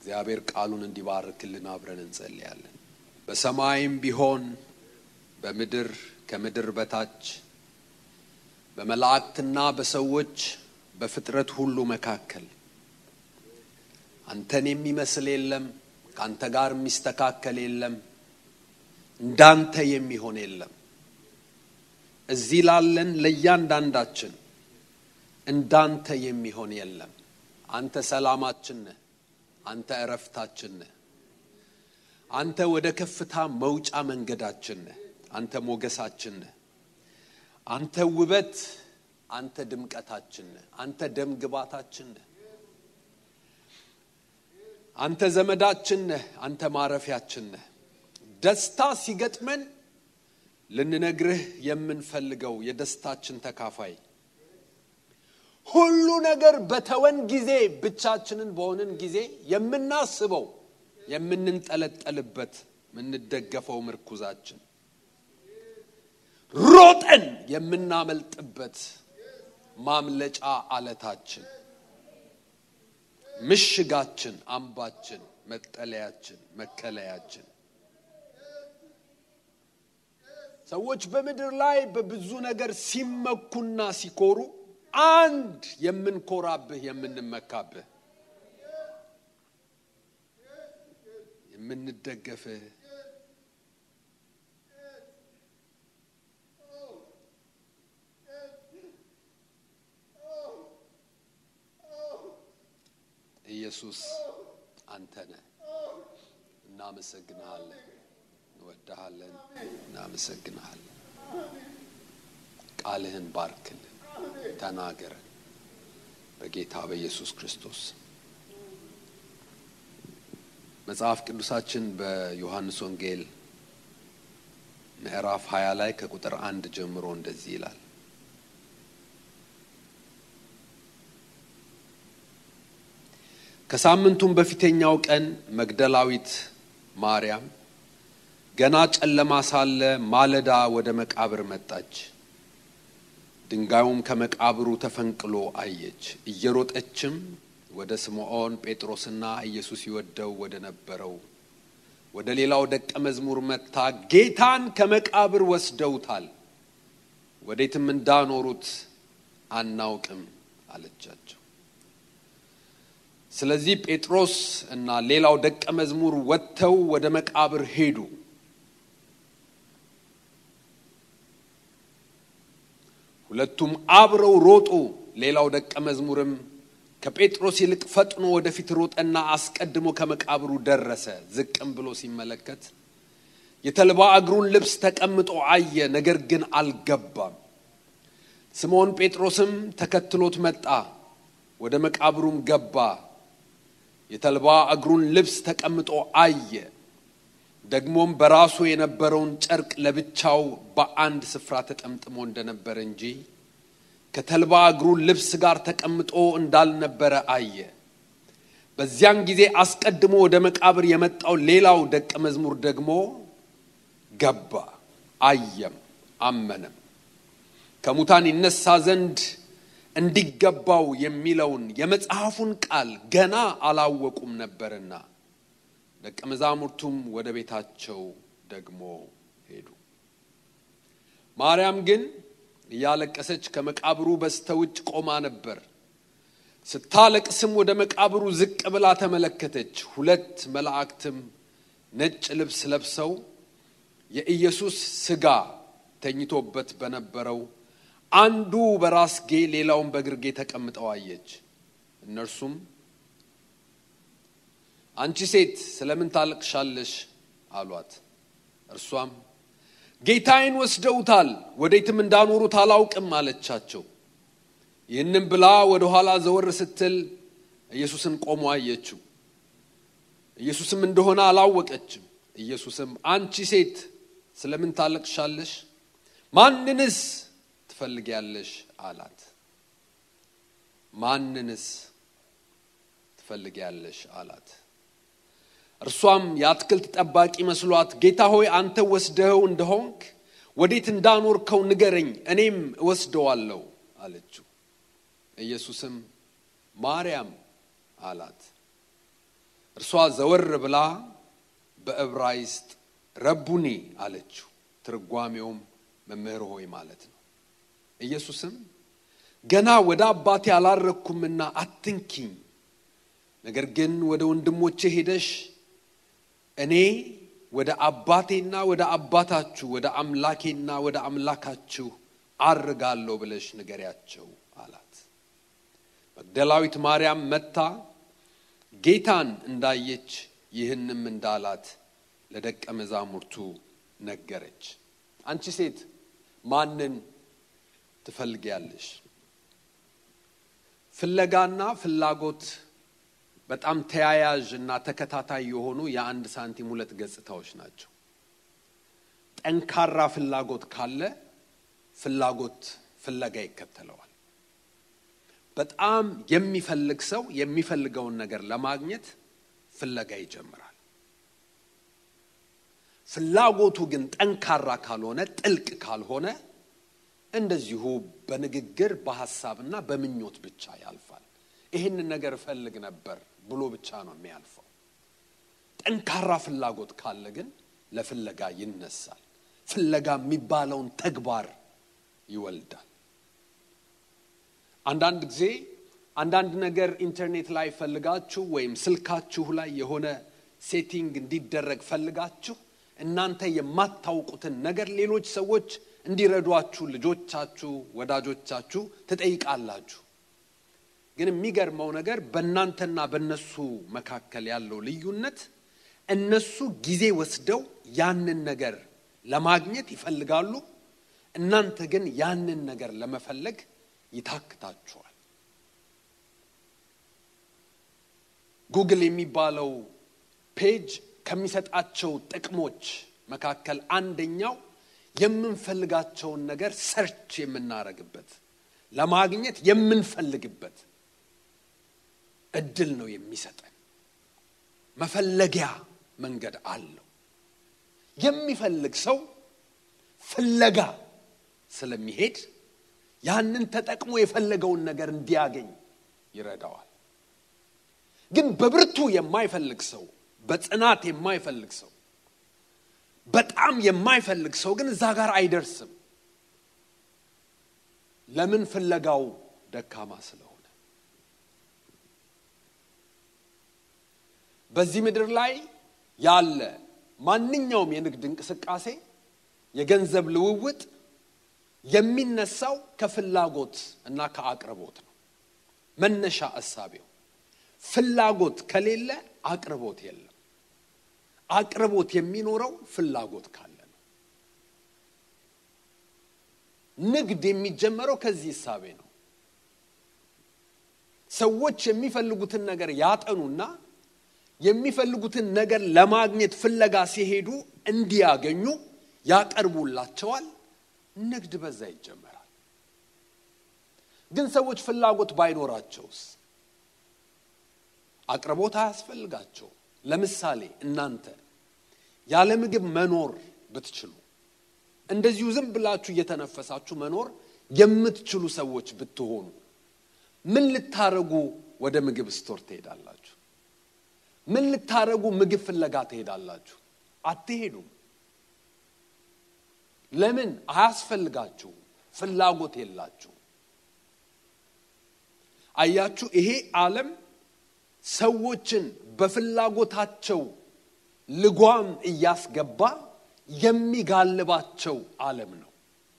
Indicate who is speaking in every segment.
Speaker 1: እግዚአብሔር ቃሉን እንዲባርክልን አብረን እንጸልያለን። በሰማይም ቢሆን በምድር ከምድር በታች በመላእክትና በሰዎች በፍጥረት ሁሉ መካከል አንተን የሚመስል የለም፣ ከአንተ ጋር የሚስተካከል የለም፣ እንዳንተ የሚሆን የለም። እዚህ ላለን ለእያንዳንዳችን እንዳንተ የሚሆን የለም። አንተ ሰላማችን ነህ። አንተ እረፍታችን ነህ። አንተ ወደ ከፍታ መውጫ መንገዳችን ነህ። አንተ ሞገሳችን ነህ። አንተ ውበት፣ አንተ ድምቀታችን ነህ። አንተ ደም ግባታችን ነህ። አንተ ዘመዳችን ነህ። አንተ ማረፊያችን ነህ። ደስታ ሲገጥመን ልንነግርህ የምንፈልገው የደስታችን ተካፋይ ሁሉ ነገር በተወን ጊዜ ብቻችንን በሆንን ጊዜ የምናስበው የምንንጠለጠልበት የምንደገፈው ምርኩዛችን ሮጠን የምናመልጥበት ማምለጫ አለታችን ምሽጋችን፣ አምባችን፣ መጠለያችን፣ መከለያችን ሰዎች በምድር ላይ በብዙ ነገር ሲመኩና ሲኮሩ አንድ የምንኮራብህ የምንመካብህ የምንደገፍህ ኢየሱስ አንተ ነህ። እናመሰግንሃለን፣ እንወድሃለን፣ እናመሰግንሃለን። ቃልህን ባርክልን፣ ተናገረን በጌታ በኢየሱስ ክርስቶስ። መጽሐፍ ቅዱሳችን በዮሐንስ ወንጌል ምዕራፍ 20 ላይ ከቁጥር አንድ ጀምሮ እንደዚህ ይላል። ከሳምንቱም በፊተኛው ቀን መግደላዊት ማርያም ገና ጨለማ ሳለ ማለዳ ወደ መቃብር መጣች። ድንጋዩም ከመቃብሩ ተፈንቅሎ አየች። እየሮጠችም ወደ ስምዖን ጴጥሮስና ኢየሱስ ይወደው ወደ ነበረው ወደ ሌላው ደቀ መዝሙር መጥታ ጌታን ከመቃብር ወስደውታል፣ ወዴትም እንዳኖሩት አናውቅም አለቻቸው። ስለዚህ ጴጥሮስ እና ሌላው ደቀ መዝሙር ወጥተው ወደ መቃብር ሄዱ። ሁለቱም አብረው ሮጡ። ሌላው ደቀ መዝሙርም ከጴጥሮስ ይልቅ ፈጥኖ ወደፊት ሮጠና አስቀድሞ ከመቃብሩ ደረሰ። ዝቅም ብሎ ሲመለከት የተልባ እግሩን ልብስ ተቀምጦ አየ፣ ነገር ግን አልገባም። ስምዖን ጴጥሮስም ተከትሎት መጣ፣ ወደ መቃብሩም ገባ። የተልባ እግሩን ልብስ ተቀምጦ አየ። ደግሞም በራሱ የነበረውን ጨርቅ ለብቻው በአንድ ስፍራ ተጠምጥሞ እንደነበረ እንጂ ከተልባ እግሩ ልብስ ጋር ተቀምጦ እንዳልነበረ አየ። በዚያን ጊዜ አስቀድሞ ወደ መቃብር የመጣው ሌላው ደቀ መዝሙር ደግሞ ገባ፣ አየም፣ አመነም። ከሙታን ይነሳ ዘንድ እንዲገባው የሚለውን የመጽሐፉን ቃል ገና አላወቁም ነበርና ደቀ መዛሙርቱም ወደ ቤታቸው ደግሞ ሄዱ። ማርያም ግን እያለቀሰች ከመቃብሩ በስተውጭ ቆማ ነበር። ስታለቅስም ወደ መቃብሩ ዝቅ ብላ ተመለከተች። ሁለት መላእክትም ነጭ ልብስ ለብሰው የኢየሱስ ሥጋ ተኝቶበት በነበረው አንዱ በራስጌ ሌላውን በግርጌ ተቀምጠው አየች። እነርሱም አንቺ ሴት ስለምን ታለቅሻለሽ? አሏት። እርሷም ጌታዬን ወስደውታል፣ ወዴትም እንዳኖሩት አላውቅም አለቻቸው። ይህንም ብላ ወደ ኋላ ዘወር ስትል ኢየሱስን ቆሞ አየችው። ኢየሱስም እንደሆነ አላወቀችም። ኢየሱስም አንቺ ሴት ስለምን ታለቅሻለሽ? ማንንስ ትፈልጊያለሽ? አላት። ማንንስ ትፈልጊያለሽ? አላት። እርሷም የአትክልት ጠባቂ መስሏት ጌታ ሆይ አንተ ወስደኸው እንደሆንክ ወዴት እንዳኖርከው ንገረኝ፣ እኔም እወስደዋለሁ አለችው። ኢየሱስም ማርያም አላት። እርሷ ዘወር ብላ በዕብራይስጥ ረቡኒ አለችው። ትርጓሜውም መምህር ሆይ ማለት ነው። ኢየሱስም ገና ወደ አባቴ አላረግኩምና አትንኪኝ፣ ነገር ግን ወደ ወንድሞቼ ሄደሽ እኔ ወደ አባቴና ወደ አባታችሁ ወደ አምላኬና ወደ አምላካችሁ አርጋለሁ ብለሽ ንገሪያቸው አላት። መግደላዊት ማርያም መጥታ ጌታን እንዳየች ይህንም እንዳላት ለደቀ መዛሙርቱ ነገረች። አንቺ ሴት ማንን ትፈልጊያለሽ? ፍለጋና ፍላጎት በጣም ተያያዥ እና ተከታታይ የሆኑ የአንድ ሳንቲም ሁለት ገጽታዎች ናቸው። ጠንካራ ፍላጎት ካለ ፍላጎት ፍለጋ ይከተለዋል። በጣም የሚፈልግ ሰው የሚፈልገውን ነገር ለማግኘት ፍለጋ ይጀምራል። ፍላጎቱ ግን ጠንካራ ካልሆነ፣ ጥልቅ ካልሆነ እንደዚሁ በንግግር በሐሳብና በምኞት ብቻ ያልፋል። ይህንን ነገር እፈልግ ነበር ብሎ ብቻ ነው የሚያልፈው። ጠንካራ ፍላጎት ካለ ግን ለፍለጋ ይነሳል። ፍለጋ የሚባለውን ተግባር ይወልዳል። አንዳንድ ጊዜ አንዳንድ ነገር ኢንተርኔት ላይ ፈልጋችሁ ወይም ስልካችሁ ላይ የሆነ ሴቲንግ እንዲደረግ ፈልጋችሁ እናንተ የማታውቁትን ነገር ሌሎች ሰዎች እንዲረዷችሁ ልጆቻችሁ፣ ወዳጆቻችሁ ትጠይቃላችሁ። ግን የሚገርመው ነገር በእናንተና በእነሱ መካከል ያለው ልዩነት እነሱ ጊዜ ወስደው ያንን ነገር ለማግኘት ይፈልጋሉ። እናንተ ግን ያንን ነገር ለመፈለግ ይታክታችኋል። ጉግል የሚባለው ፔጅ ከሚሰጣቸው ጥቅሞች መካከል አንደኛው የምንፈልጋቸውን ነገር ሰርች የምናረግበት ለማግኘት የምንፈልግበት እድል ነው የሚሰጠን። መፈለጊያ መንገድ አለው። የሚፈልግ ሰው ፍለጋ ስለሚሄድ ያንን ተጠቅሞ የፈለገውን ነገር እንዲያገኝ ይረዳዋል። ግን በብርቱ የማይፈልግ ሰው፣ በጽናት የማይፈልግ ሰው፣ በጣም የማይፈልግ ሰው ግን እዛ ጋር አይደርስም። ለምን? ፍለጋው ደካማ ስለሆነ። በዚህ ምድር ላይ ያለ ማንኛውም የንግድ እንቅስቃሴ የገንዘብ ልውውጥ የሚነሳው ከፍላጎት እና ከአቅርቦት ነው። መነሻ እሳቤው ፍላጎት ከሌለ አቅርቦት የለም። አቅርቦት የሚኖረው ፍላጎት ካለ ነው። ንግድ የሚጀመረው ከዚህ እሳቤ ነው። ሰዎች የሚፈልጉትን ነገር ያጠኑና የሚፈልጉትን ነገር ለማግኘት ፍለጋ ሲሄዱ እንዲያገኙ ያቀርቡላቸዋል። ንግድ በዛ ይጀመራል። ግን ሰዎች ፍላጎት ባይኖራቸውስ? አቅርቦት አያስፈልጋቸው። ለምሳሌ እናንተ ያለ ምግብ መኖር ብትችሉ፣ እንደዚሁ ዝም ብላችሁ እየተነፈሳችሁ መኖር የምትችሉ ሰዎች ብትሆኑ ምን ልታረጉ ወደ ምግብ ስቶር ትሄዳላችሁ? ምን ልታረጉ ምግብ ፍለጋ ትሄዳላችሁ? አትሄዱም። ለምን? አያስፈልጋችሁም። ፍላጎት የላችሁ። አያችሁ፣ ይሄ ዓለም ሰዎችን በፍላጎታቸው ልጓም እያስገባ የሚጋልባቸው ዓለም ነው።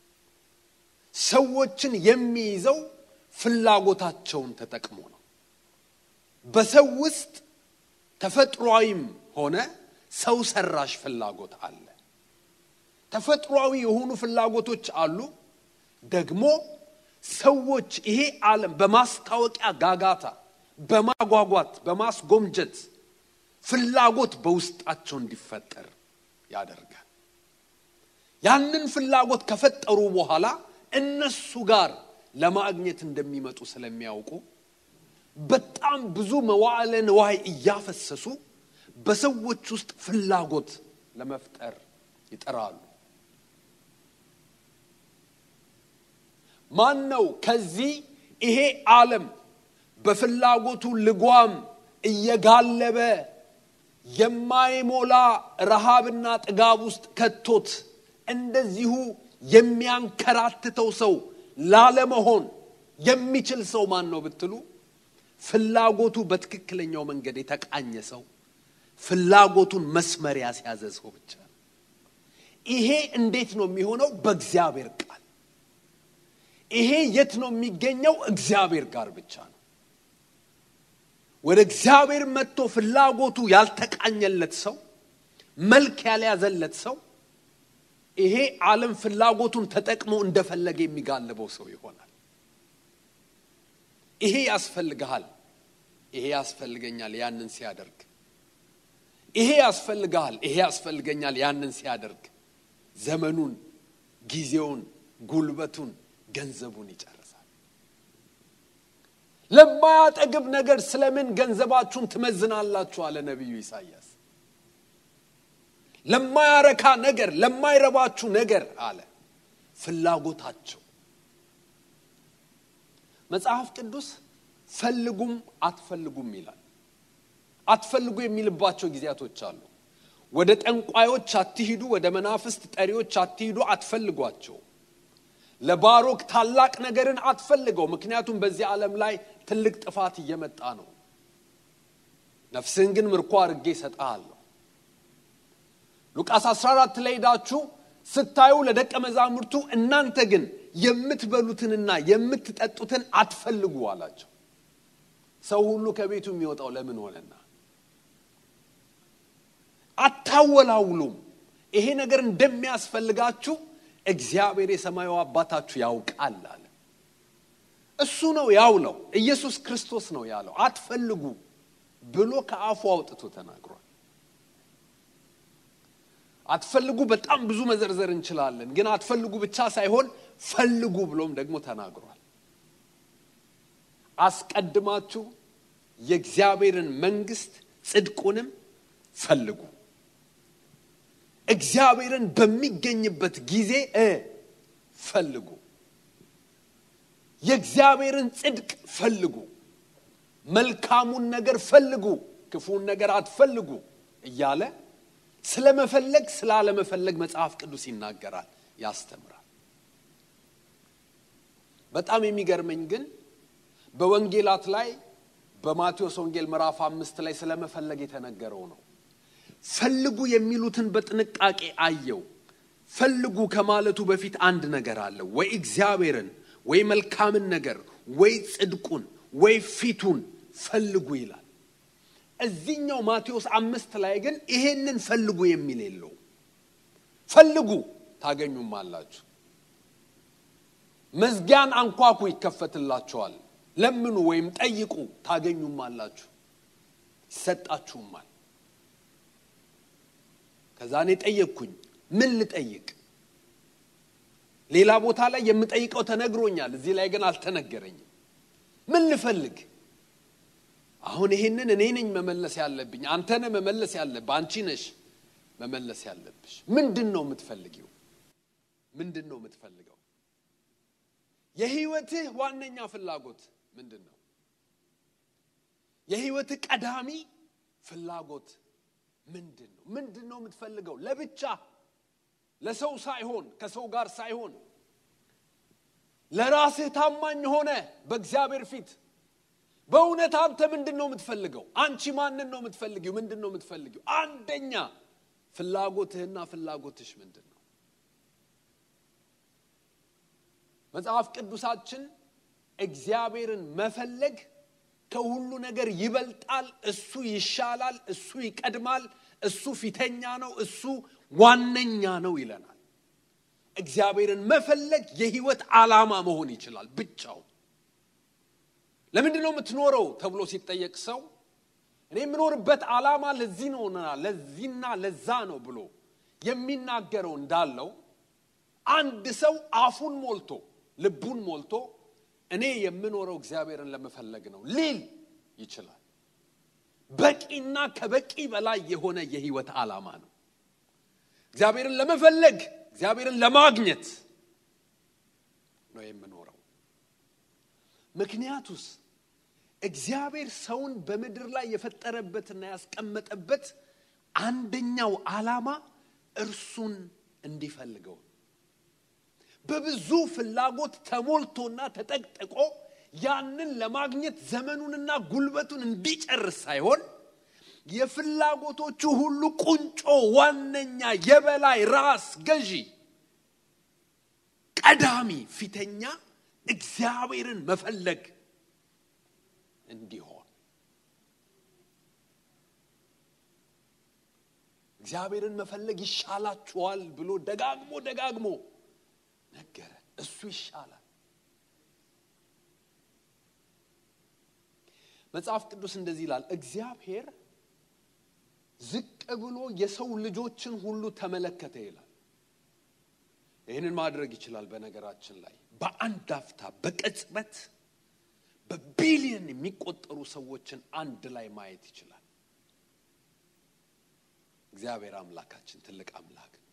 Speaker 1: ሰዎችን የሚይዘው ፍላጎታቸውን ተጠቅሞ ነው። በሰው ውስጥ ተፈጥሯዊም ሆነ ሰው ሰራሽ ፍላጎት አለ። ተፈጥሯዊ የሆኑ ፍላጎቶች አሉ። ደግሞ ሰዎች ይሄ ዓለም በማስታወቂያ ጋጋታ፣ በማጓጓት፣ በማስጎምጀት ፍላጎት በውስጣቸው እንዲፈጠር ያደርጋል። ያንን ፍላጎት ከፈጠሩ በኋላ እነሱ ጋር ለማግኘት እንደሚመጡ ስለሚያውቁ በጣም ብዙ መዋዕለ ንዋይ እያፈሰሱ በሰዎች ውስጥ ፍላጎት ለመፍጠር ይጠራሉ። ማን ነው ከዚህ ይሄ ዓለም በፍላጎቱ ልጓም እየጋለበ የማይሞላ ረሃብና ጥጋብ ውስጥ ከቶት እንደዚሁ የሚያንከራትተው ሰው ላለመሆን የሚችል ሰው ማን ነው ብትሉ ፍላጎቱ በትክክለኛው መንገድ የተቃኘ ሰው ፍላጎቱን መስመር ያስያዘ ሰው ብቻ ነው። ይሄ እንዴት ነው የሚሆነው? በእግዚአብሔር ቃል። ይሄ የት ነው የሚገኘው? እግዚአብሔር ጋር ብቻ ነው። ወደ እግዚአብሔር መጥቶ ፍላጎቱ ያልተቃኘለት ሰው፣ መልክ ያልያዘለት ሰው ይሄ ዓለም ፍላጎቱን ተጠቅሞ እንደፈለገ የሚጋልበው ሰው ይሆናል። ይሄ ያስፈልግሃል፣ ይሄ ያስፈልገኛል ያንን ሲያደርግ፣ ይሄ ያስፈልግሃል፣ ይሄ ያስፈልገኛል ያንን ሲያደርግ ዘመኑን፣ ጊዜውን፣ ጉልበቱን፣ ገንዘቡን ይጨርሳል። ለማያጠግብ ነገር ስለምን ገንዘባችሁን ትመዝናላችሁ? አለ ነቢዩ ኢሳያስ። ለማያረካ ነገር፣ ለማይረባችሁ ነገር አለ ፍላጎታቸው መጽሐፍ ቅዱስ ፈልጉም አትፈልጉም ይላል። አትፈልጉ የሚልባቸው ጊዜያቶች አሉ። ወደ ጠንቋዮች አትሂዱ፣ ወደ መናፍስት ጠሪዎች አትሂዱ፣ አትፈልጓቸው። ለባሮክ ታላቅ ነገርን አትፈልገው፣ ምክንያቱም በዚህ ዓለም ላይ ትልቅ ጥፋት እየመጣ ነው። ነፍስህን ግን ምርኮ አድርጌ እሰጥሃለሁ። ሉቃስ 14 ላይ ሄዳችሁ ስታዩ ለደቀ መዛሙርቱ እናንተ ግን የምትበሉትንና የምትጠጡትን አትፈልጉ አላቸው። ሰው ሁሉ ከቤቱ የሚወጣው ለምን ሆነና? አታወላውሉም። ይሄ ነገር እንደሚያስፈልጋችሁ እግዚአብሔር የሰማዩ አባታችሁ ያውቃል አለ። እሱ ነው ያውለው። ኢየሱስ ክርስቶስ ነው ያለው። አትፈልጉ ብሎ ከአፉ አውጥቶ ተናግሯል። አትፈልጉ በጣም ብዙ መዘርዘር እንችላለን፣ ግን አትፈልጉ ብቻ ሳይሆን ፈልጉ ብሎም ደግሞ ተናግሯል። አስቀድማችሁ የእግዚአብሔርን መንግስት ጽድቁንም ፈልጉ። እግዚአብሔርን በሚገኝበት ጊዜ እ ፈልጉ። የእግዚአብሔርን ጽድቅ ፈልጉ። መልካሙን ነገር ፈልጉ፣ ክፉን ነገር አትፈልጉ እያለ ስለመፈለግ ስላለመፈለግ መጽሐፍ ቅዱስ ይናገራል፣ ያስተምራል። በጣም የሚገርመኝ ግን በወንጌላት ላይ በማቴዎስ ወንጌል ምዕራፍ አምስት ላይ ስለመፈለግ የተነገረው ነው። ፈልጉ የሚሉትን በጥንቃቄ አየው። ፈልጉ ከማለቱ በፊት አንድ ነገር አለ። ወይ እግዚአብሔርን፣ ወይ መልካምን ነገር፣ ወይ ጽድቁን፣ ወይ ፊቱን ፈልጉ ይላል። እዚህኛው ማቴዎስ አምስት ላይ ግን ይሄንን ፈልጉ የሚል የለው። ፈልጉ ታገኙም አላችሁ፣ መዝጊያን አንኳኩ ይከፈትላችኋል፣ ለምኑ ወይም ጠይቁ ታገኙም አላችሁ፣ ይሰጣችሁማል። ከዛ እኔ ጠየቅኩኝ፣ ምን ልጠይቅ? ሌላ ቦታ ላይ የምጠይቀው ተነግሮኛል፣ እዚህ ላይ ግን አልተነገረኝም። ምን ልፈልግ? አሁን ይሄንን እኔ ነኝ መመለስ ያለብኝ፣ አንተ ነህ መመለስ ያለብህ፣ አንቺ ነሽ መመለስ ያለብሽ። ምንድን ነው የምትፈልጊው? ምንድን ነው የምትፈልገው? የህይወትህ ዋነኛ ፍላጎት ምንድን ነው? የህይወትህ ቀዳሚ ፍላጎት ምንድን ነው? ምንድን ነው የምትፈልገው? ለብቻ ለሰው ሳይሆን ከሰው ጋር ሳይሆን ለራስህ ታማኝ ሆነ በእግዚአብሔር ፊት በእውነት አንተ ምንድን ነው የምትፈልገው? አንቺ ማንን ነው የምትፈልጊው? ምንድን ነው የምትፈልጊው? አንደኛ ፍላጎትህና ፍላጎትሽ ምንድን ነው? መጽሐፍ ቅዱሳችን እግዚአብሔርን መፈለግ ከሁሉ ነገር ይበልጣል፣ እሱ ይሻላል፣ እሱ ይቀድማል፣ እሱ ፊተኛ ነው፣ እሱ ዋነኛ ነው ይለናል። እግዚአብሔርን መፈለግ የህይወት ዓላማ መሆን ይችላል ብቻው ለምንድን ነው የምትኖረው ተብሎ ሲጠየቅ ሰው እኔ የምኖርበት ዓላማ ለዚህ ነውና ለዚህና ለዛ ነው ብሎ የሚናገረው እንዳለው አንድ ሰው አፉን ሞልቶ ልቡን ሞልቶ እኔ የምኖረው እግዚአብሔርን ለመፈለግ ነው ሊል ይችላል። በቂና ከበቂ በላይ የሆነ የህይወት ዓላማ ነው። እግዚአብሔርን ለመፈለግ እግዚአብሔርን ለማግኘት ነው የምኖረው። ምክንያቱስ እግዚአብሔር ሰውን በምድር ላይ የፈጠረበትና ያስቀመጠበት አንደኛው ዓላማ እርሱን እንዲፈልገው በብዙ ፍላጎት ተሞልቶና ተጠቅጥቆ ያንን ለማግኘት ዘመኑንና ጉልበቱን እንዲጨርስ ሳይሆን የፍላጎቶቹ ሁሉ ቁንጮ፣ ዋነኛ፣ የበላይ ራስ ገዢ፣ ቀዳሚ፣ ፊተኛ እግዚአብሔርን መፈለግ እንዲሆን እግዚአብሔርን መፈለግ ይሻላችኋል ብሎ ደጋግሞ ደጋግሞ ነገረ። እሱ ይሻላል። መጽሐፍ ቅዱስ እንደዚህ ይላል፣ እግዚአብሔር ዝቅ ብሎ የሰው ልጆችን ሁሉ ተመለከተ ይላል። ይህንን ማድረግ ይችላል። በነገራችን ላይ በአንድ አፍታ በቅጽበት በቢሊየን የሚቆጠሩ ሰዎችን አንድ ላይ ማየት ይችላል። እግዚአብሔር አምላካችን ትልቅ አምላክ ነው።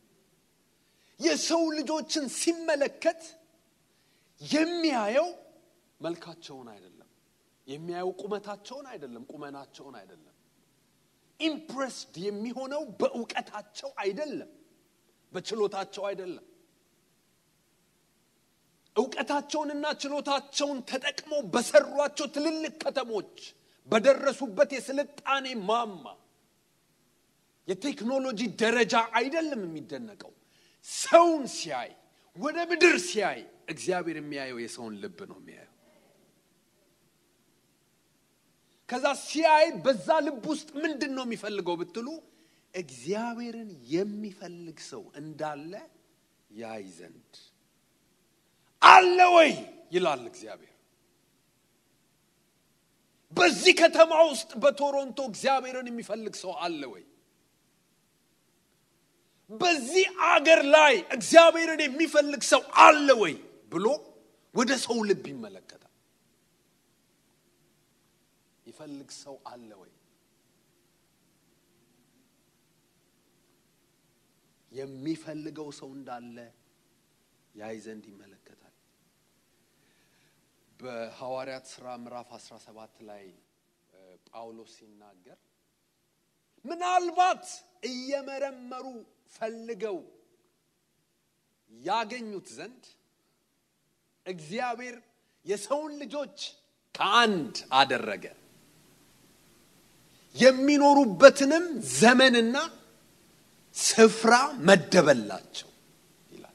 Speaker 1: የሰው ልጆችን ሲመለከት የሚያየው መልካቸውን አይደለም፣ የሚያየው ቁመታቸውን አይደለም፣ ቁመናቸውን አይደለም። ኢምፕሬስድ የሚሆነው በእውቀታቸው አይደለም፣ በችሎታቸው አይደለም። እውቀታቸውንና ችሎታቸውን ተጠቅመው በሰሯቸው ትልልቅ ከተሞች በደረሱበት የስልጣኔ ማማ የቴክኖሎጂ ደረጃ አይደለም የሚደነቀው። ሰውን ሲያይ ወደ ምድር ሲያይ እግዚአብሔር የሚያየው የሰውን ልብ ነው የሚያየው። ከዛ ሲያይ በዛ ልብ ውስጥ ምንድን ነው የሚፈልገው ብትሉ እግዚአብሔርን የሚፈልግ ሰው እንዳለ ያይ ዘንድ አለ ወይ ይላል እግዚአብሔር። በዚህ ከተማ ውስጥ በቶሮንቶ እግዚአብሔርን የሚፈልግ ሰው አለ ወይ? በዚህ አገር ላይ እግዚአብሔርን የሚፈልግ ሰው አለ ወይ ብሎ ወደ ሰው ልብ ይመለከታል። ይፈልግ ሰው አለ ወይ? የሚፈልገው ሰው እንዳለ ያይ ዘንድ ይመለከታል። በሐዋርያት ሥራ ምዕራፍ 17 ላይ ጳውሎስ ሲናገር ምናልባት እየመረመሩ ፈልገው ያገኙት ዘንድ እግዚአብሔር የሰውን ልጆች ከአንድ አደረገ፣ የሚኖሩበትንም ዘመንና ስፍራ መደበላቸው ይላል።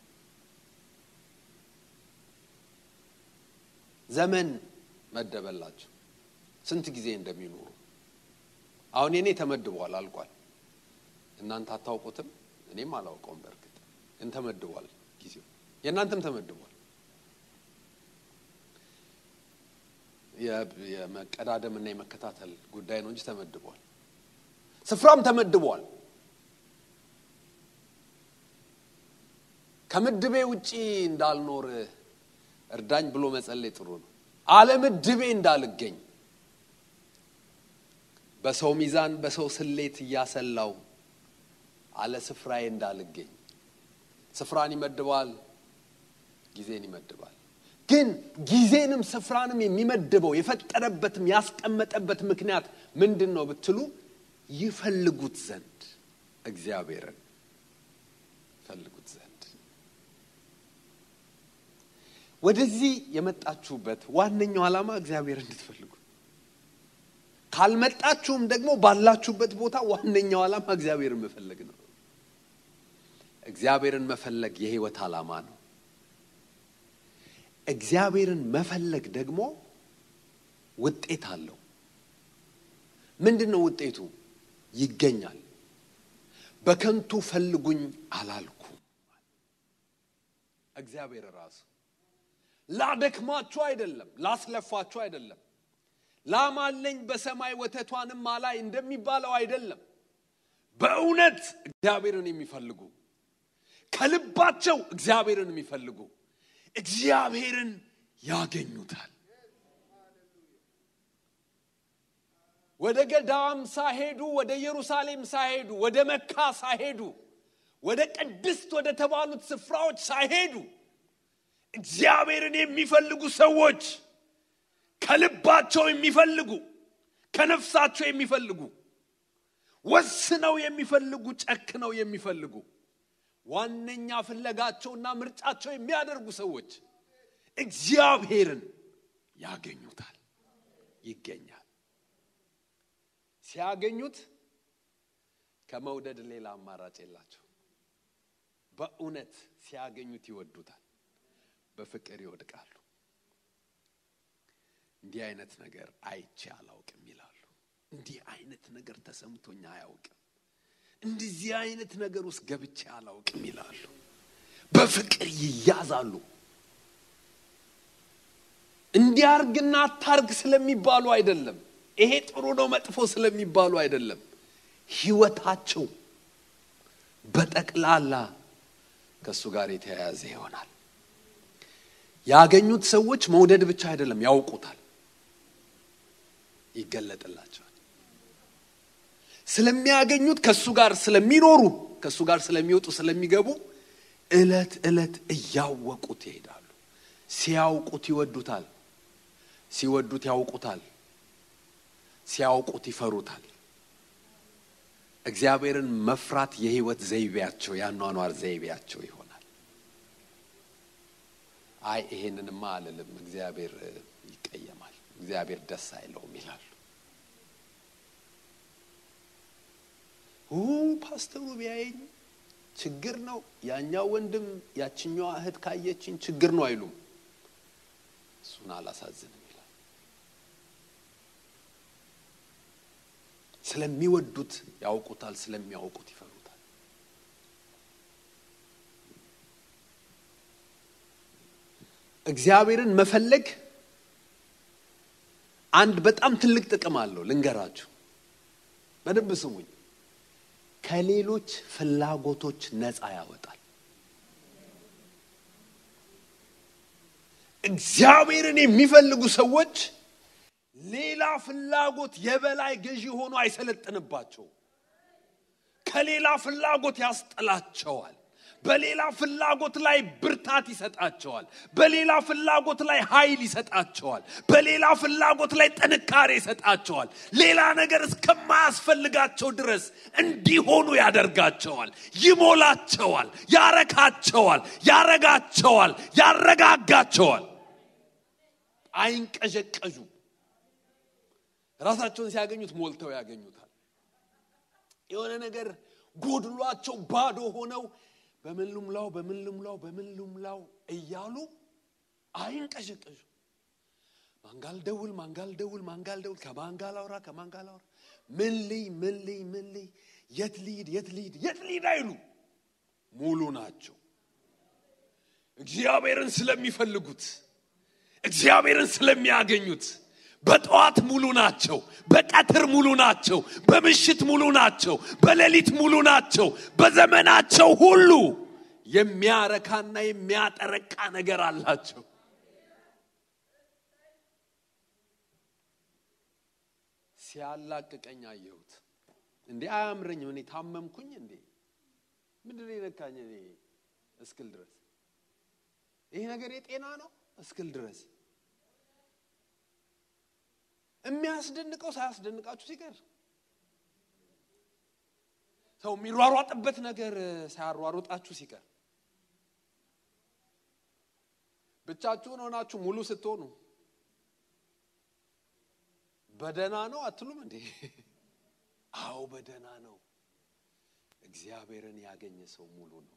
Speaker 1: ዘመን መደበላቸው ስንት ጊዜ እንደሚኖሩ አሁን የኔ ተመድቧል፣ አልቋል። እናንተ አታውቁትም፣ እኔም አላውቀውም። በእርግጥ ግን ተመድቧል ጊዜው፣ የእናንተም ተመድቧል። የመቀዳደም እና የመከታተል ጉዳይ ነው እንጂ ተመድቧል። ስፍራም ተመድቧል። ከምድቤ ውጪ እንዳልኖር እርዳኝ ብሎ መጸለይ ጥሩ ነው። አለምድቤ እንዳልገኝ በሰው ሚዛን በሰው ስሌት እያሰላው አለ ስፍራዬ እንዳልገኝ ስፍራን ይመድባል፣ ጊዜን ይመድባል። ግን ጊዜንም ስፍራንም የሚመድበው የፈጠረበትም ያስቀመጠበት ምክንያት ምንድን ነው ብትሉ ይፈልጉት ዘንድ እግዚአብሔርን ይፈልጉት ዘንድ ወደዚህ የመጣችሁበት ዋነኛው ዓላማ እግዚአብሔር እንድትፈልጉ ካልመጣችሁም ደግሞ ባላችሁበት ቦታ ዋነኛው ዓላማ እግዚአብሔርን መፈለግ ነው። እግዚአብሔርን መፈለግ የህይወት ዓላማ ነው። እግዚአብሔርን መፈለግ ደግሞ ውጤት አለው። ምንድን ነው ውጤቱ? ይገኛል። በከንቱ ፈልጉኝ አላልኩም። እግዚአብሔር ራሱ ላደክማችሁ አይደለም፣ ላስለፋችሁ አይደለም ላም አለኝ በሰማይ ወተቷንም አላይ እንደሚባለው አይደለም። በእውነት እግዚአብሔርን የሚፈልጉ ከልባቸው እግዚአብሔርን የሚፈልጉ እግዚአብሔርን ያገኙታል። ወደ ገዳም ሳይሄዱ፣ ወደ ኢየሩሳሌም ሳይሄዱ፣ ወደ መካ ሳይሄዱ፣ ወደ ቅድስት ወደ ተባሉት ስፍራዎች ሳይሄዱ እግዚአብሔርን የሚፈልጉ ሰዎች ከልባቸው የሚፈልጉ ከነፍሳቸው የሚፈልጉ ወስነው የሚፈልጉ ጨክነው የሚፈልጉ ዋነኛ ፍለጋቸውና ምርጫቸው የሚያደርጉ ሰዎች እግዚአብሔርን ያገኙታል፣ ይገኛል። ሲያገኙት ከመውደድ ሌላ አማራጭ የላቸው። በእውነት ሲያገኙት ይወዱታል፣ በፍቅር ይወድቃሉ። እንዲህ አይነት ነገር አይቼ አላውቅም ይላሉ። እንዲህ አይነት ነገር ተሰምቶኝ አያውቅም፣ እንደዚህ አይነት ነገር ውስጥ ገብቼ አላውቅም ይላሉ። በፍቅር ይያዛሉ። እንዲያርግና አታርግ ስለሚባሉ አይደለም። ይሄ ጥሩ ነው መጥፎ ስለሚባሉ አይደለም። ህይወታቸው በጠቅላላ ከእሱ ጋር የተያያዘ ይሆናል። ያገኙት ሰዎች መውደድ ብቻ አይደለም፣ ያውቁታል፣ ይገለጥላቸዋል። ስለሚያገኙት ከእሱ ጋር ስለሚኖሩ ከእሱ ጋር ስለሚወጡ ስለሚገቡ እለት እለት እያወቁት ይሄዳሉ። ሲያውቁት ይወዱታል፣ ሲወዱት ያውቁታል፣ ሲያውቁት ይፈሩታል። እግዚአብሔርን መፍራት የህይወት ዘይቤያቸው የአኗኗር ዘይቤያቸው ይሆናል። አይ ይሄንንማ አልልም፣ እግዚአብሔር ይቀየማል፣ እግዚአብሔር ደስ አይለውም ይላሉ። ፓስተሩ ቢያየኝ ችግር ነው፣ ያኛው ወንድም ያችኛዋ እህት ካየችኝ ችግር ነው አይሉም። እሱን አላሳዝንም ይላል። ስለሚወዱት ያውቁታል፣ ስለሚያውቁት ይፈሩታል። እግዚአብሔርን መፈለግ አንድ በጣም ትልቅ ጥቅም አለው። ልንገራችሁ፣ በደንብ ስሙኝ። ከሌሎች ፍላጎቶች ነፃ ያወጣል። እግዚአብሔርን የሚፈልጉ ሰዎች ሌላ ፍላጎት የበላይ ገዢ ሆኖ አይሰለጥንባቸውም። ከሌላ ፍላጎት ያስጥላቸዋል። በሌላ ፍላጎት ላይ ብርታት ይሰጣቸዋል። በሌላ ፍላጎት ላይ ኃይል ይሰጣቸዋል። በሌላ ፍላጎት ላይ ጥንካሬ ይሰጣቸዋል። ሌላ ነገር እስከማያስፈልጋቸው ድረስ እንዲሆኑ ያደርጋቸዋል፣ ይሞላቸዋል፣ ያረካቸዋል፣ ያረጋቸዋል፣ ያረጋጋቸዋል። አይንቀዠቀዡ። ራሳቸውን ሲያገኙት ሞልተው ያገኙታል። የሆነ ነገር ጎድሏቸው ባዶ ሆነው በምን ልሙላው በምን ልሙላው በምን ልሙላው እያሉ አይንቀዠቀዡ። ማንጋል ደውል ማንጋል ደውል ማንጋል ደውል ከማንጋል አውራ ከማንጋል አውራ ምን ልይ ምን ልይ ምን ልይ የት ልሂድ የት ልሂድ የት ልሂድ አይሉ ሙሉ ናቸው። እግዚአብሔርን ስለሚፈልጉት እግዚአብሔርን ስለሚያገኙት በጠዋት ሙሉ ናቸው። በቀትር ሙሉ ናቸው። በምሽት ሙሉ ናቸው። በሌሊት ሙሉ ናቸው። በዘመናቸው ሁሉ የሚያረካና የሚያጠረቃ ነገር አላቸው። ሲያላቅቀኝ አየሁት። እንዴ አያምረኝም። እኔ ታመምኩኝ እንዴ ምንድን ነው የነካኝ? እኔ እስክል ድረስ ይሄ ነገር የጤና ነው እስክል ድረስ የሚያስደንቀው ሳያስደንቃችሁ ሲቀር ሰው የሚሯሯጥበት ነገር ሳያሯሩጣችሁ ሲቀር ብቻችሁን ሆናችሁ ሙሉ ስትሆኑ በደና ነው አትሉም እንዴ? አዎ በደና ነው። እግዚአብሔርን ያገኘ ሰው ሙሉ ነው።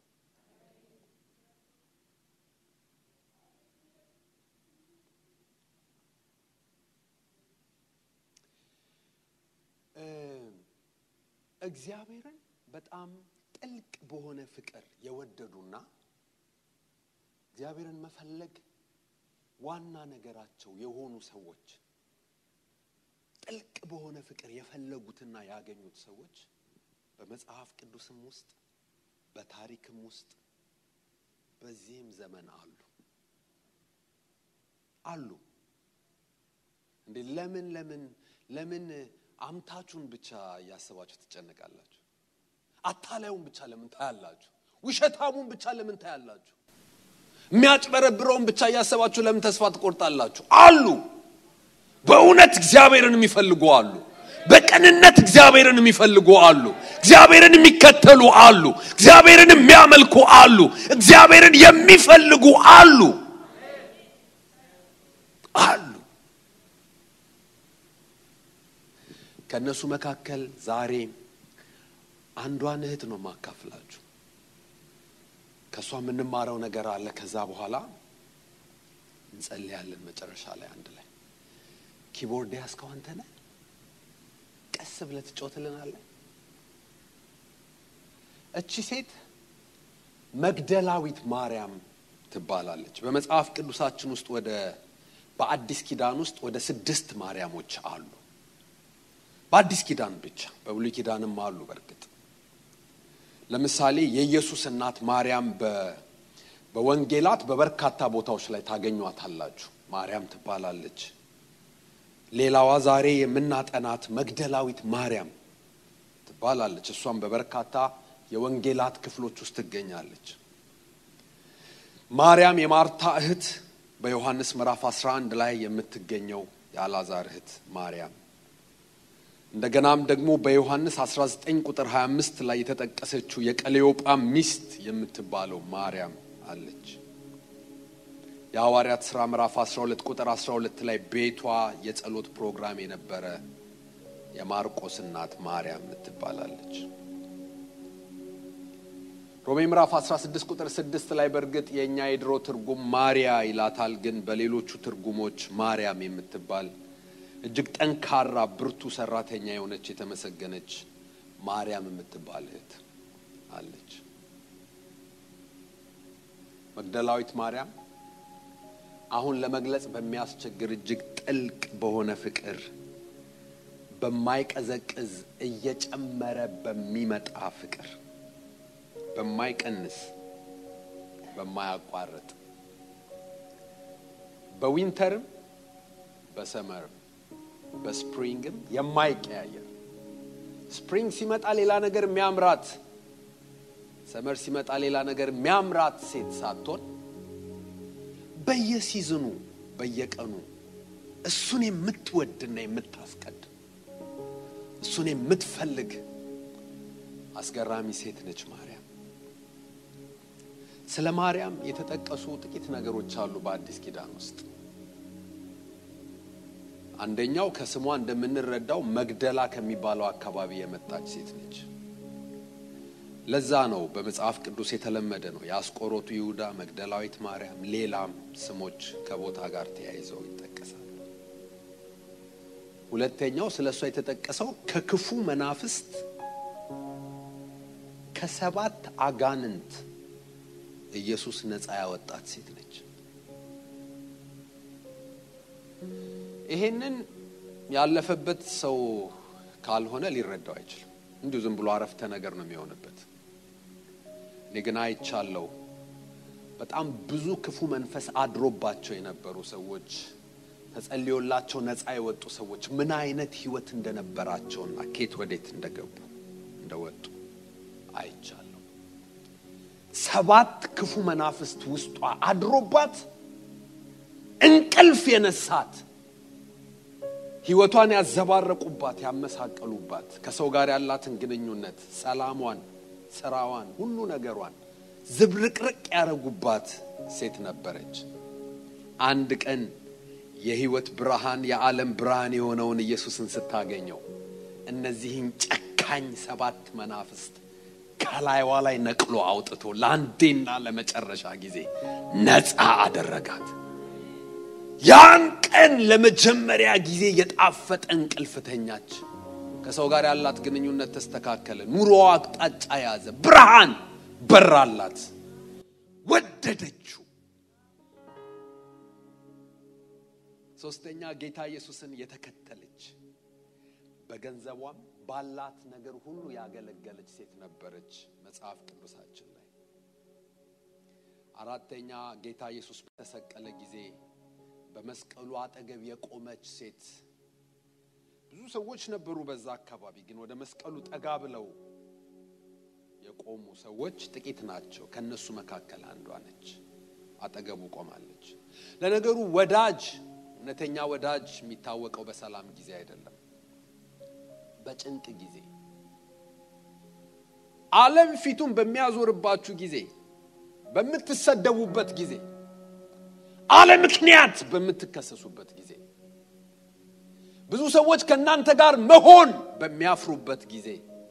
Speaker 1: እግዚአብሔርን በጣም ጥልቅ በሆነ ፍቅር የወደዱና እግዚአብሔርን መፈለግ ዋና ነገራቸው የሆኑ ሰዎች ጥልቅ በሆነ ፍቅር የፈለጉትና ያገኙት ሰዎች በመጽሐፍ ቅዱስም ውስጥ በታሪክም ውስጥ በዚህም ዘመን አሉ አሉ። እንዴ ለምን ለምን ለምን አምታችሁን ብቻ እያሰባችሁ ትጨነቃላችሁ? አታላዩን ብቻ ለምን ታያላችሁ? ውሸታሙን ብቻ ለምን ታያላችሁ? የሚያጭበረብረውን ብቻ እያሰባችሁ ለምን ተስፋ ትቆርጣላችሁ? አሉ። በእውነት እግዚአብሔርን የሚፈልጉ አሉ። በቅንነት እግዚአብሔርን የሚፈልጉ አሉ። እግዚአብሔርን የሚከተሉ አሉ። እግዚአብሔርን የሚያመልኩ አሉ። እግዚአብሔርን የሚፈልጉ አሉ አሉ። ከእነሱ መካከል ዛሬ አንዷን እህት ነው ማካፍላችሁ። ከእሷ የምንማረው ነገር አለ። ከዛ በኋላ እንጸልያለን። መጨረሻ ላይ አንድ ላይ ኪቦርድ ያዝከው አንተ ነህ። ቀስ ብለህ ትጮትልናለህ። እቺ ሴት መግደላዊት ማርያም ትባላለች። በመጽሐፍ ቅዱሳችን ውስጥ ወደ በአዲስ ኪዳን ውስጥ ወደ ስድስት ማርያሞች አሉ። በአዲስ ኪዳን ብቻ፣ በብሉይ ኪዳንም አሉ። በእርግጥ ለምሳሌ የኢየሱስ እናት ማርያም በወንጌላት በበርካታ ቦታዎች ላይ ታገኟታላችሁ። ማርያም ትባላለች። ሌላዋ ዛሬ የምናጠናት መግደላዊት ማርያም ትባላለች። እሷም በበርካታ የወንጌላት ክፍሎች ውስጥ ትገኛለች። ማርያም የማርታ እህት በዮሐንስ ምዕራፍ 11 ላይ የምትገኘው የአልዓዛር እህት ማርያም እንደገናም ደግሞ በዮሐንስ 19 ቁጥር 25 ላይ የተጠቀሰችው የቀሌዮጳ ሚስት የምትባለው ማርያም አለች። የሐዋርያት ሥራ ምዕራፍ 12 ቁጥር 12 ላይ ቤቷ የጸሎት ፕሮግራም የነበረ የማርቆስ እናት ማርያም ትባላለች። ሮሜ ምዕራፍ 16 ቁጥር 6 ላይ በእርግጥ የእኛ የድሮ ትርጉም ማሪያ ይላታል፣ ግን በሌሎቹ ትርጉሞች ማርያም የምትባል እጅግ ጠንካራ ብርቱ ሰራተኛ የሆነች የተመሰገነች ማርያም የምትባል እህት አለች። መግደላዊት ማርያም አሁን ለመግለጽ በሚያስቸግር እጅግ ጥልቅ በሆነ ፍቅር በማይቀዘቅዝ እየጨመረ በሚመጣ ፍቅር በማይቀንስ በማያቋርጥ በዊንተርም በሰመርም በስፕሪንግም የማይቀያየር ስፕሪንግ ሲመጣ ሌላ ነገር የሚያምራት ሰመር ሲመጣ ሌላ ነገር የሚያምራት ሴት ሳትሆን በየሲዝኑ በየቀኑ እሱን የምትወድና የምታስቀድም እሱን የምትፈልግ አስገራሚ ሴት ነች ማርያም። ስለ ማርያም የተጠቀሱ ጥቂት ነገሮች አሉ በአዲስ ኪዳን ውስጥ። አንደኛው ከስሟ እንደምንረዳው መግደላ ከሚባለው አካባቢ የመጣች ሴት ነች። ለዛ ነው በመጽሐፍ ቅዱስ የተለመደ ነው። የአስቆሮቱ ይሁዳ፣ መግደላዊት ማርያም፣ ሌላም ስሞች ከቦታ ጋር ተያይዘው ይጠቀሳሉ። ሁለተኛው ስለ እሷ የተጠቀሰው ከክፉ መናፍስት ከሰባት አጋንንት ኢየሱስ ነፃ ያወጣት ሴት ነች። ይሄንን ያለፈበት ሰው ካልሆነ ሊረዳው አይችልም። እንዲሁ ዝም ብሎ አረፍተ ነገር ነው የሚሆንበት። እኔ ግን አይቻለው በጣም ብዙ ክፉ መንፈስ አድሮባቸው የነበሩ ሰዎች ተጸልዮላቸው ነፃ የወጡ ሰዎች ምን አይነት ሕይወት እንደነበራቸውና ኬት ወዴት እንደገቡ እንደወጡ አይቻለሁ። ሰባት ክፉ መናፍስት ውስጧ አድሮባት እንቅልፍ የነሳት ሕይወቷን ያዘባረቁባት፣ ያመሳቀሉባት፣ ከሰው ጋር ያላትን ግንኙነት፣ ሰላሟን፣ ስራዋን፣ ሁሉ ነገሯን ዝብርቅርቅ ያደረጉባት ሴት ነበረች። አንድ ቀን የሕይወት ብርሃን የዓለም ብርሃን የሆነውን ኢየሱስን ስታገኘው እነዚህን ጨካኝ ሰባት መናፍስት ከላይዋ ላይ ነቅሎ አውጥቶ ለአንዴና ለመጨረሻ ጊዜ ነፃ አደረጋት። ያን ቀን ለመጀመሪያ ጊዜ የጣፈጠ እንቅልፍ ተኛች። ከሰው ጋር ያላት ግንኙነት ተስተካከለ። ኑሮዋ አቅጣጫ ያዘ። ብርሃን በራላት። ወደደችው። ሶስተኛ ጌታ ኢየሱስን የተከተለች በገንዘቧም ባላት ነገር ሁሉ ያገለገለች ሴት ነበረች መጽሐፍ ቅዱሳችን ላይ። አራተኛ ጌታ ኢየሱስ በተሰቀለ ጊዜ በመስቀሉ አጠገብ የቆመች ሴት። ብዙ ሰዎች ነበሩ በዛ አካባቢ፣ ግን ወደ መስቀሉ ጠጋ ብለው የቆሙ ሰዎች ጥቂት ናቸው። ከነሱ መካከል አንዷ ነች። አጠገቡ ቆማለች። ለነገሩ ወዳጅ እውነተኛ ወዳጅ የሚታወቀው በሰላም ጊዜ አይደለም። በጭንቅ ጊዜ ዓለም ፊቱን በሚያዞርባችሁ ጊዜ በምትሰደቡበት ጊዜ አለ ምክንያት በምትከሰሱበት ጊዜ ብዙ ሰዎች ከእናንተ ጋር መሆን በሚያፍሩበት ጊዜ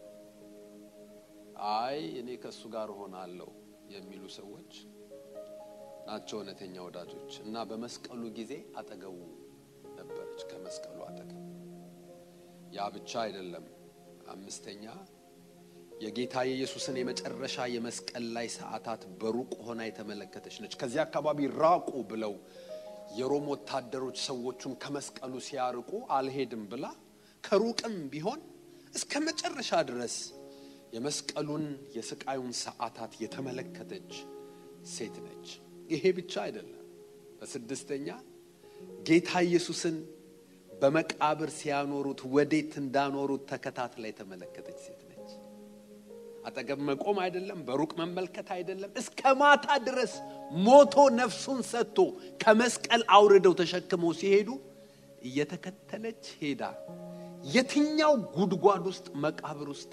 Speaker 1: አይ እኔ ከእሱ ጋር እሆናለሁ የሚሉ ሰዎች ናቸው እውነተኛ ወዳጆች እና በመስቀሉ ጊዜ አጠገቡ ነበረች ከመስቀሉ አጠገብ ያ ብቻ አይደለም አምስተኛ የጌታ የኢየሱስን የመጨረሻ የመስቀል ላይ ሰዓታት በሩቅ ሆና የተመለከተች ነች ከዚህ አካባቢ ራቁ ብለው የሮም ወታደሮች ሰዎቹን ከመስቀሉ ሲያርቁ አልሄድም ብላ ከሩቅም ቢሆን እስከ መጨረሻ ድረስ የመስቀሉን የስቃዩን ሰዓታት የተመለከተች ሴት ነች ይሄ ብቻ አይደለም በስድስተኛ ጌታ ኢየሱስን በመቃብር ሲያኖሩት ወዴት እንዳኖሩት ተከታትላ የተመለከተች ሴት ነች አጠገብ መቆም አይደለም በሩቅ መመልከት አይደለም እስከ ማታ ድረስ ሞቶ ነፍሱን ሰጥቶ ከመስቀል አውርደው ተሸክመው ሲሄዱ እየተከተለች ሄዳ የትኛው ጉድጓድ ውስጥ መቃብር ውስጥ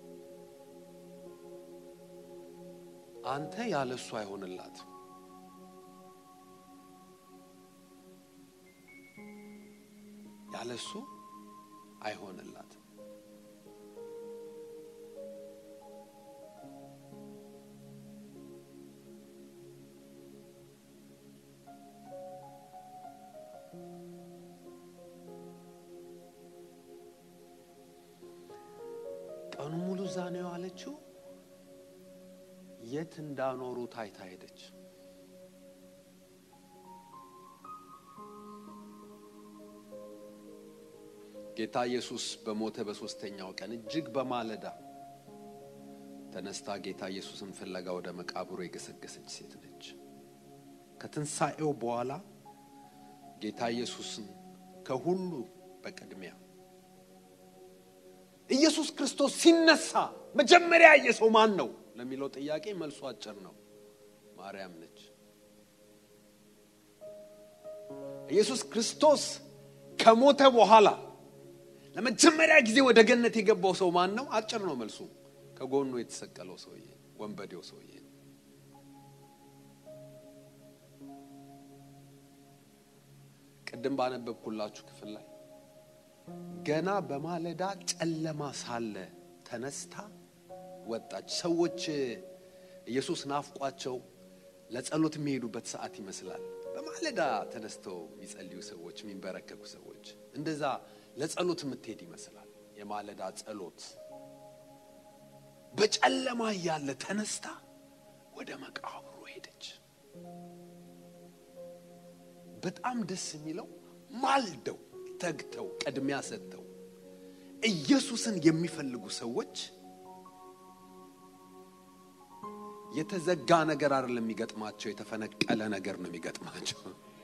Speaker 1: አንተ ያለ እሱ አይሆንላት ያለ እሱ አይሆንላት ቀኑ ሙሉ እዛ ነው የዋለችው የት እንዳኖሩ ታይታ ሄደች ጌታ ኢየሱስ በሞተ በሦስተኛው ቀን እጅግ በማለዳ ተነስታ ጌታ ኢየሱስን ፍለጋ ወደ መቃብሩ የገሰገሰች ሴት ነች ከትንሣኤው በኋላ ጌታ ኢየሱስን ከሁሉ በቅድሚያ ኢየሱስ ክርስቶስ ሲነሳ መጀመሪያ ያየ ሰው ማን ነው ለሚለው ጥያቄ መልሱ አጭር ነው ማርያም ነች ኢየሱስ ክርስቶስ ከሞተ በኋላ ለመጀመሪያ ጊዜ ወደ ገነት የገባው ሰው ማን ነው አጭር ነው መልሱ ከጎኑ የተሰቀለው ሰውዬ ወንበዴው ሰውዬ ቅድም ባነበብኩላችሁ ክፍል ላይ ገና በማለዳ ጨለማ ሳለ ተነስታ ወጣች ሰዎች ኢየሱስ ናፍቋቸው ለጸሎት የሚሄዱበት ሰዓት ይመስላል በማለዳ ተነስተው የሚጸልዩ ሰዎች የሚንበረከኩ ሰዎች እንደዛ ለጸሎት የምትሄድ ይመስላል የማለዳ ጸሎት በጨለማ እያለ ተነስታ ወደ መቃብሩ ሄደች በጣም ደስ የሚለው ማልደው ተግተው ቅድሚያ ሰጥተው ኢየሱስን የሚፈልጉ ሰዎች የተዘጋ ነገር አይደለም የሚገጥማቸው የተፈነቀለ ነገር ነው የሚገጥማቸው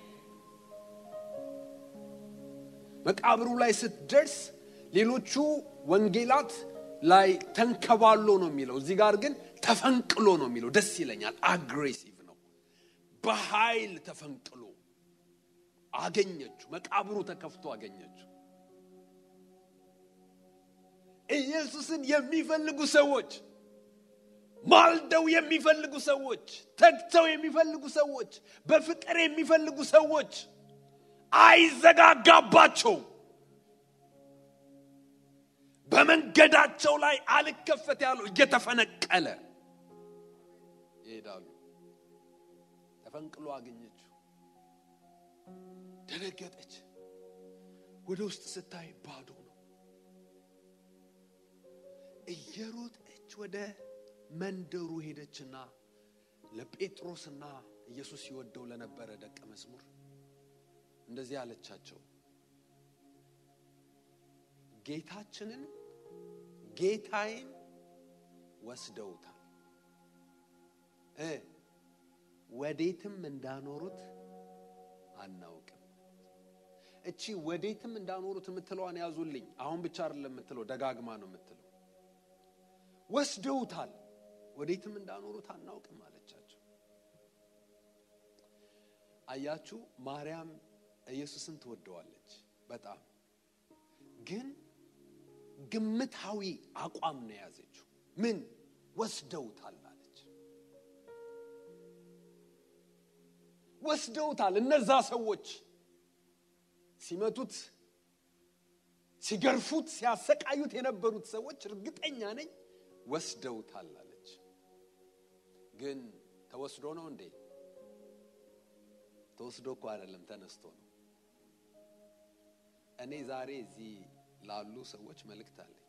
Speaker 1: መቃብሩ ላይ ስትደርስ ሌሎቹ ወንጌላት ላይ ተንከባሎ ነው የሚለው እዚህ ጋር ግን ተፈንቅሎ ነው የሚለው ደስ ይለኛል አግሬሲቭ ነው በኃይል ተፈንቅሎ አገኘችው መቃብሩ ተከፍቶ አገኘችው ኢየሱስን የሚፈልጉ ሰዎች ማልደው የሚፈልጉ ሰዎች ተግተው የሚፈልጉ ሰዎች በፍቅር የሚፈልጉ ሰዎች አይዘጋጋባቸው በመንገዳቸው ላይ አልከፈት ያለው እየተፈነቀለ ይሄዳሉ ተፈንቅሎ አገኘችው ደነገጠች ወደ ውስጥ ስታይ ባዶ ነው እየሮጠች ወደ መንደሩ ሄደችና ለጴጥሮስና ኢየሱስ ይወደው ለነበረ ደቀ መዝሙር እንደዚህ አለቻቸው ጌታችንን ጌታዬን ወስደውታል እ ወዴትም እንዳኖሩት አናውቅም እቺ ወዴትም እንዳኖሩት የምትለዋን ያዙልኝ አሁን ብቻ አይደለም የምትለው ደጋግማ ነው የምትለው ወስደውታል ወዴትም እንዳኖሩት አናውቅም አለቻቸው አያችሁ ማርያም ኢየሱስን ትወደዋለች በጣም ግን ግምታዊ አቋም ነው የያዘችው። ምን ወስደውታል አለች። ወስደውታል። እነዛ ሰዎች ሲመቱት፣ ሲገርፉት፣ ሲያሰቃዩት የነበሩት ሰዎች እርግጠኛ ነኝ ወስደውታል አለች። ግን ተወስዶ ነው እንዴ? ተወስዶ እኮ አይደለም፣ ተነስቶ ነው። እኔ ዛሬ እዚህ ላሉ ሰዎች መልእክት አለኝ።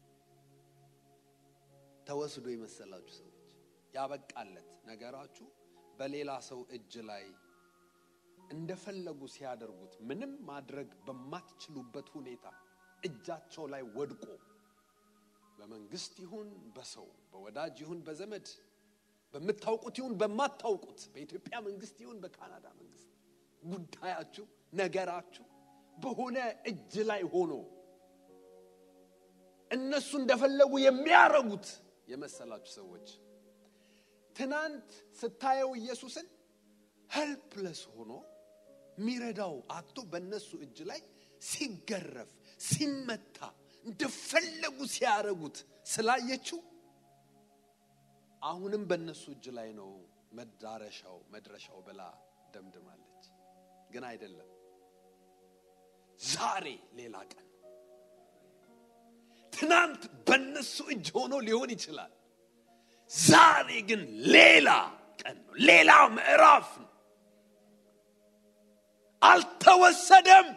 Speaker 1: ተወስዶ የመሰላችሁ ሰዎች ያበቃለት ነገራችሁ በሌላ ሰው እጅ ላይ እንደፈለጉ ሲያደርጉት ምንም ማድረግ በማትችሉበት ሁኔታ እጃቸው ላይ ወድቆ በመንግስት ይሁን በሰው በወዳጅ ይሁን በዘመድ በምታውቁት ይሁን በማታውቁት በኢትዮጵያ መንግስት ይሁን በካናዳ መንግስት ጉዳያችሁ ነገራችሁ በሆነ እጅ ላይ ሆኖ እነሱ እንደፈለጉ የሚያረጉት የመሰላችሁ ሰዎች ትናንት ስታየው ኢየሱስን ሄልፕለስ ሆኖ የሚረዳው አቶ በእነሱ እጅ ላይ ሲገረፍ ሲመታ እንደፈለጉ ሲያረጉት ስላየችው አሁንም በእነሱ እጅ ላይ ነው መዳረሻው መድረሻው ብላ ደምድማለች። ግን አይደለም። ዛሬ ሌላ ቀን ነው። ትናንት በእነሱ እጅ ሆኖ ሊሆን ይችላል። ዛሬ ግን ሌላ ቀን ነው። ሌላ ምዕራፍ ነው። አልተወሰደም፣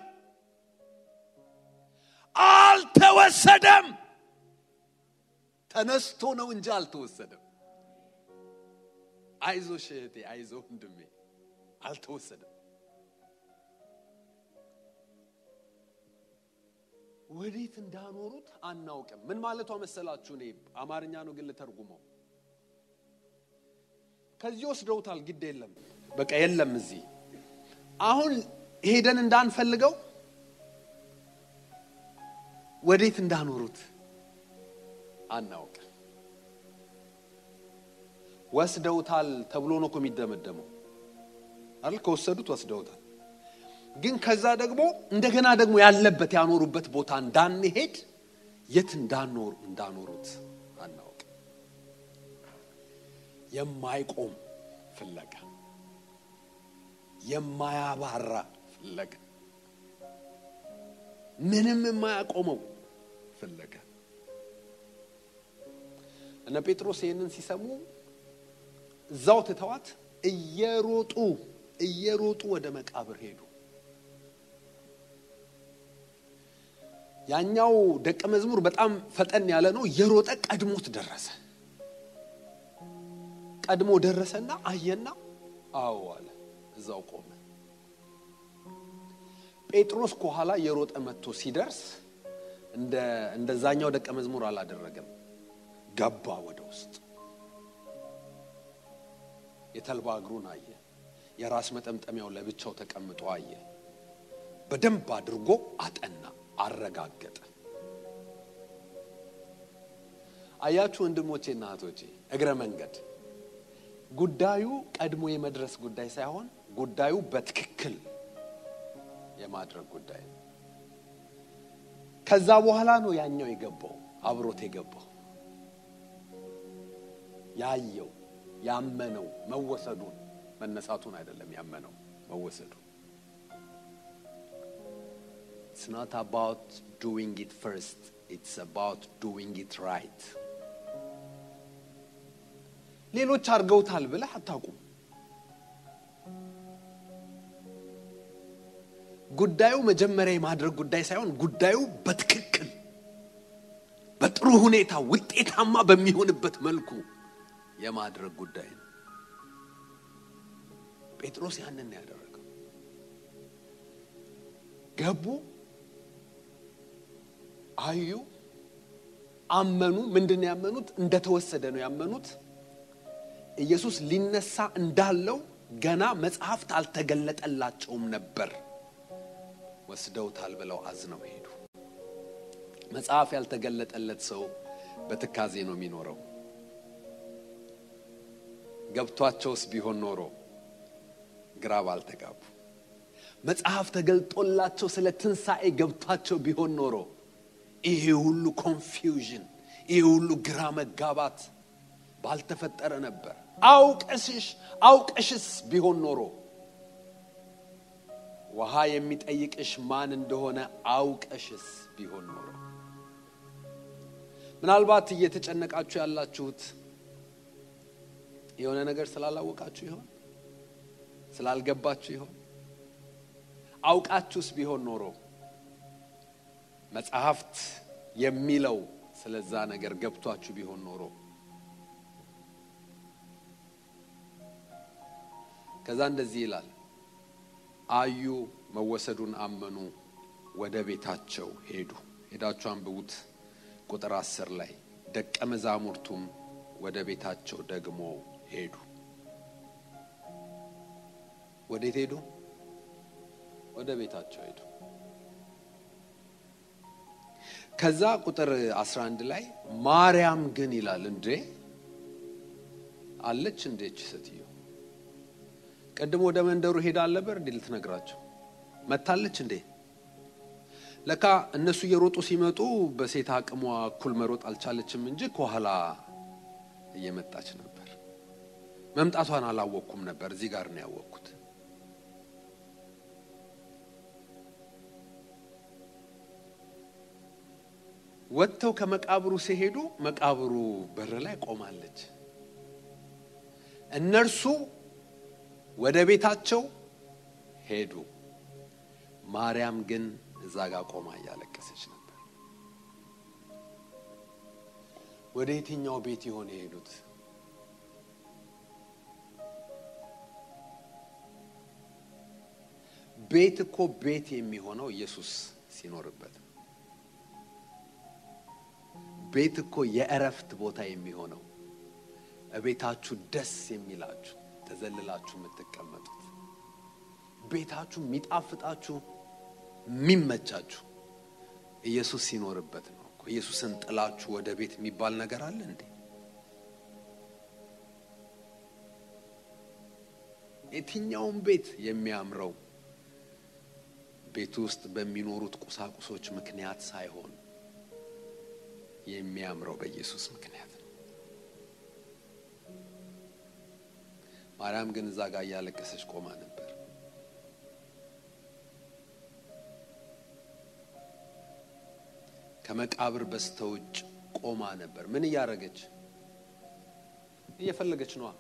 Speaker 1: አልተወሰደም። ተነስቶ ነው እንጂ አልተወሰደም። አይዞሽ እህቴ፣ አይዞ ወንድሜ፣ አልተወሰደም። ወዴት እንዳኖሩት አናውቅም። ምን ማለቷ መሰላችሁ? እኔ አማርኛ ነው ግን ልተርጉመው። ከዚህ ወስደውታል፣ ግድ የለም በቃ የለም። እዚህ አሁን ሄደን እንዳንፈልገው ወዴት እንዳኖሩት አናውቅም። ወስደውታል ተብሎ ነው እኮ የሚደመደመው አይደል? ከወሰዱት ወስደውታል። ግን ከዛ ደግሞ እንደገና ደግሞ ያለበት ያኖሩበት ቦታ እንዳንሄድ የት እንዳኖሩ እንዳኖሩት አናውቅም። የማይቆም ፍለጋ፣ የማያባራ ፍለጋ፣ ምንም የማያቆመው ፍለጋ። እነ ጴጥሮስ ይህንን ሲሰሙ እዛው ትተዋት እየሮጡ እየሮጡ ወደ መቃብር ሄዱ። ያኛው ደቀ መዝሙር በጣም ፈጠን ያለ ነው። እየሮጠ ቀድሞት ደረሰ። ቀድሞ ደረሰና አየና አዎ አለ። እዛው ቆመ። ጴጥሮስ ከኋላ እየሮጠ መጥቶ ሲደርስ እንደዛኛው ደቀ መዝሙር አላደረገም። ገባ ወደ ውስጥ። የተልባ እግሩን አየ። የራስ መጠምጠሚያው ለብቻው ተቀምጦ አየ። በደንብ አድርጎ አጠና፣ አረጋገጠ። አያችሁ ወንድሞቼና እህቶቼ፣ እግረ መንገድ ጉዳዩ ቀድሞ የመድረስ ጉዳይ ሳይሆን ጉዳዩ በትክክል የማድረግ ጉዳይ ነው። ከዛ በኋላ ነው ያኛው የገባው አብሮት የገባው ያየው ያመነው መወሰዱን መነሳቱን አይደለም ያመነው መወሰዱን። It's not about doing it first. It's about doing it right. ሌሎች አድርገውታል ብለህ አታውቁም። ጉዳዩ መጀመሪያ የማድረግ ጉዳይ ሳይሆን ጉዳዩ በትክክል በጥሩ ሁኔታ ውጤታማ በሚሆንበት መልኩ የማድረግ ጉዳይ ነው። ጴጥሮስ ያንን ነው ያደረገው። ገቡ፣ አዩ፣ አመኑ። ምንድን ነው ያመኑት? እንደተወሰደ ነው ያመኑት። ኢየሱስ ሊነሳ እንዳለው ገና መጽሐፍት አልተገለጠላቸውም ነበር። ወስደውታል ብለው አዝነው ሄዱ። መጽሐፍ ያልተገለጠለት ሰው በትካዜ ነው የሚኖረው። ገብቷቸውስ ቢሆን ኖሮ ግራ ባልተጋቡ። መጽሐፍ ተገልጦላቸው ስለ ትንሣኤ ገብቷቸው ቢሆን ኖሮ ይሄ ሁሉ ኮንፊውዥን፣ ይሄ ሁሉ ግራ መጋባት ባልተፈጠረ ነበር። አውቀስሽ አውቀሽስ ቢሆን ኖሮ ውሃ የሚጠይቅሽ ማን እንደሆነ አውቀሽስ ቢሆን ኖሮ ምናልባት እየተጨነቃችሁ ያላችሁት የሆነ ነገር ስላላወቃችሁ ይሆን? ስላልገባችሁ ይሆን? አውቃችሁስ ቢሆን ኖሮ መጽሐፍት የሚለው ስለዛ ነገር ገብቷችሁ ቢሆን ኖሮ ከዛ እንደዚህ ይላል፣ አዩ፣ መወሰዱን አመኑ፣ ወደ ቤታቸው ሄዱ። ሄዳችሁ አንብቡት ቁጥር አስር ላይ ደቀ መዛሙርቱም ወደ ቤታቸው ደግሞ ሄዱ። ወዴት ሄዱ? ወደ ቤታቸው ሄዱ። ከዛ ቁጥር 11 ላይ ማርያም ግን ይላል እንዴ አለች እንዴች ሴትዮ ቅድም ወደ መንደሩ ሄዳ አልነበር እንዴ ልትነግራቸው መታለች እንዴ ለካ እነሱ እየሮጡ ሲመጡ በሴት አቅሟ እኩል መሮጥ አልቻለችም እንጂ ከኋላ እየመጣች ነበር መምጣቷን አላወቅኩም ነበር እዚህ ጋር ነው ያወቅኩት ወጥተው ከመቃብሩ ሲሄዱ መቃብሩ በር ላይ ቆማለች እነርሱ ወደ ቤታቸው ሄዱ ማርያም ግን እዛ ጋር ቆማ እያለቀሰች ነበር ወደ የትኛው ቤት ይሆን የሄዱት ቤት እኮ ቤት የሚሆነው ኢየሱስ ሲኖርበት ነው ቤት እኮ የእረፍት ቦታ የሚሆነው እቤታችሁ ደስ የሚላችሁ ተዘልላችሁ የምትቀመጡት ቤታችሁ የሚጣፍጣችሁ የሚመቻችሁ ኢየሱስ ሲኖርበት ነው እኮ ኢየሱስን ጥላችሁ ወደ ቤት የሚባል ነገር አለ እንዴ የትኛውም ቤት የሚያምረው ቤት ውስጥ በሚኖሩት ቁሳቁሶች ምክንያት ሳይሆን የሚያምረው በኢየሱስ ምክንያት ነው ማርያም ግን እዛ ጋር እያለቀሰች ቆማ ነበር ከመቃብር በስተውጭ ቆማ ነበር ምን እያደረገች እየፈለገች ነዋ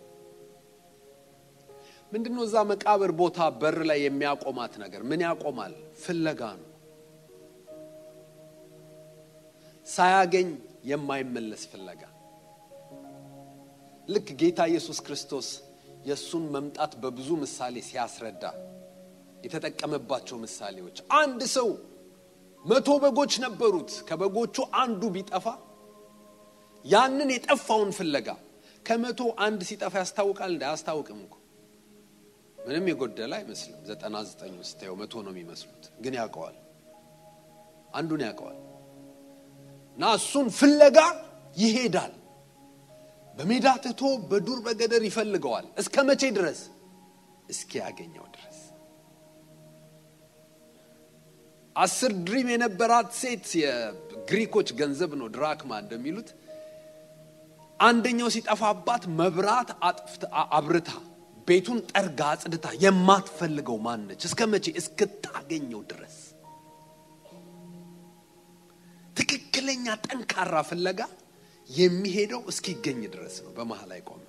Speaker 1: ምንድነው እዛ መቃብር ቦታ በር ላይ የሚያቆማት ነገር ምን ያቆማል ፍለጋ ነው ሳያገኝ የማይመለስ ፍለጋ ልክ ጌታ ኢየሱስ ክርስቶስ የእሱን መምጣት በብዙ ምሳሌ ሲያስረዳ የተጠቀመባቸው ምሳሌዎች አንድ ሰው መቶ በጎች ነበሩት ከበጎቹ አንዱ ቢጠፋ ያንን የጠፋውን ፍለጋ ከመቶ አንድ ሲጠፋ ያስታውቃል እንደ አያስታውቅም እኮ ምንም የጎደለ አይመስልም ዘጠና ዘጠኙ ስታየው መቶ ነው የሚመስሉት ግን ያውቀዋል አንዱን ያውቀዋል እና እሱን ፍለጋ ይሄዳል በሜዳ ትቶ በዱር በገደር ይፈልገዋል እስከ መቼ ድረስ እስኪያገኘው ድረስ አስር ድሪም የነበራት ሴት የግሪኮች ገንዘብ ነው ድራክማ እንደሚሉት አንደኛው ሲጠፋባት መብራት አብርታ ቤቱን ጠርጋ አጽድታ የማትፈልገው ማነች እስከ መቼ እስክታገኘው ድረስ ትክክለኛ ጠንካራ ፍለጋ የሚሄደው እስኪገኝ ድረስ ነው በመሀል አይቆም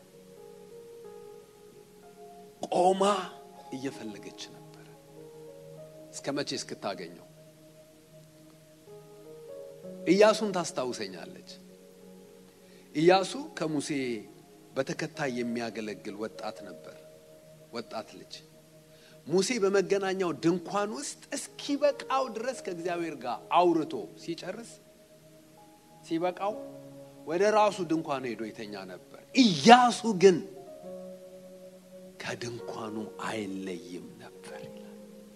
Speaker 1: ቆማ እየፈለገች ነበር እስከ መቼ እስክታገኘው ኢያሱን ታስታውሰኛለች ኢያሱ ከሙሴ በተከታይ የሚያገለግል ወጣት ነበር ወጣት ልጅ ሙሴ በመገናኛው ድንኳን ውስጥ እስኪበቃው ድረስ ከእግዚአብሔር ጋር አውርቶ ሲጨርስ ሲበቃው ወደ ራሱ ድንኳን ሄዶ የተኛ ነበር ኢያሱ ግን ከድንኳኑ አይለይም ነበር ይላል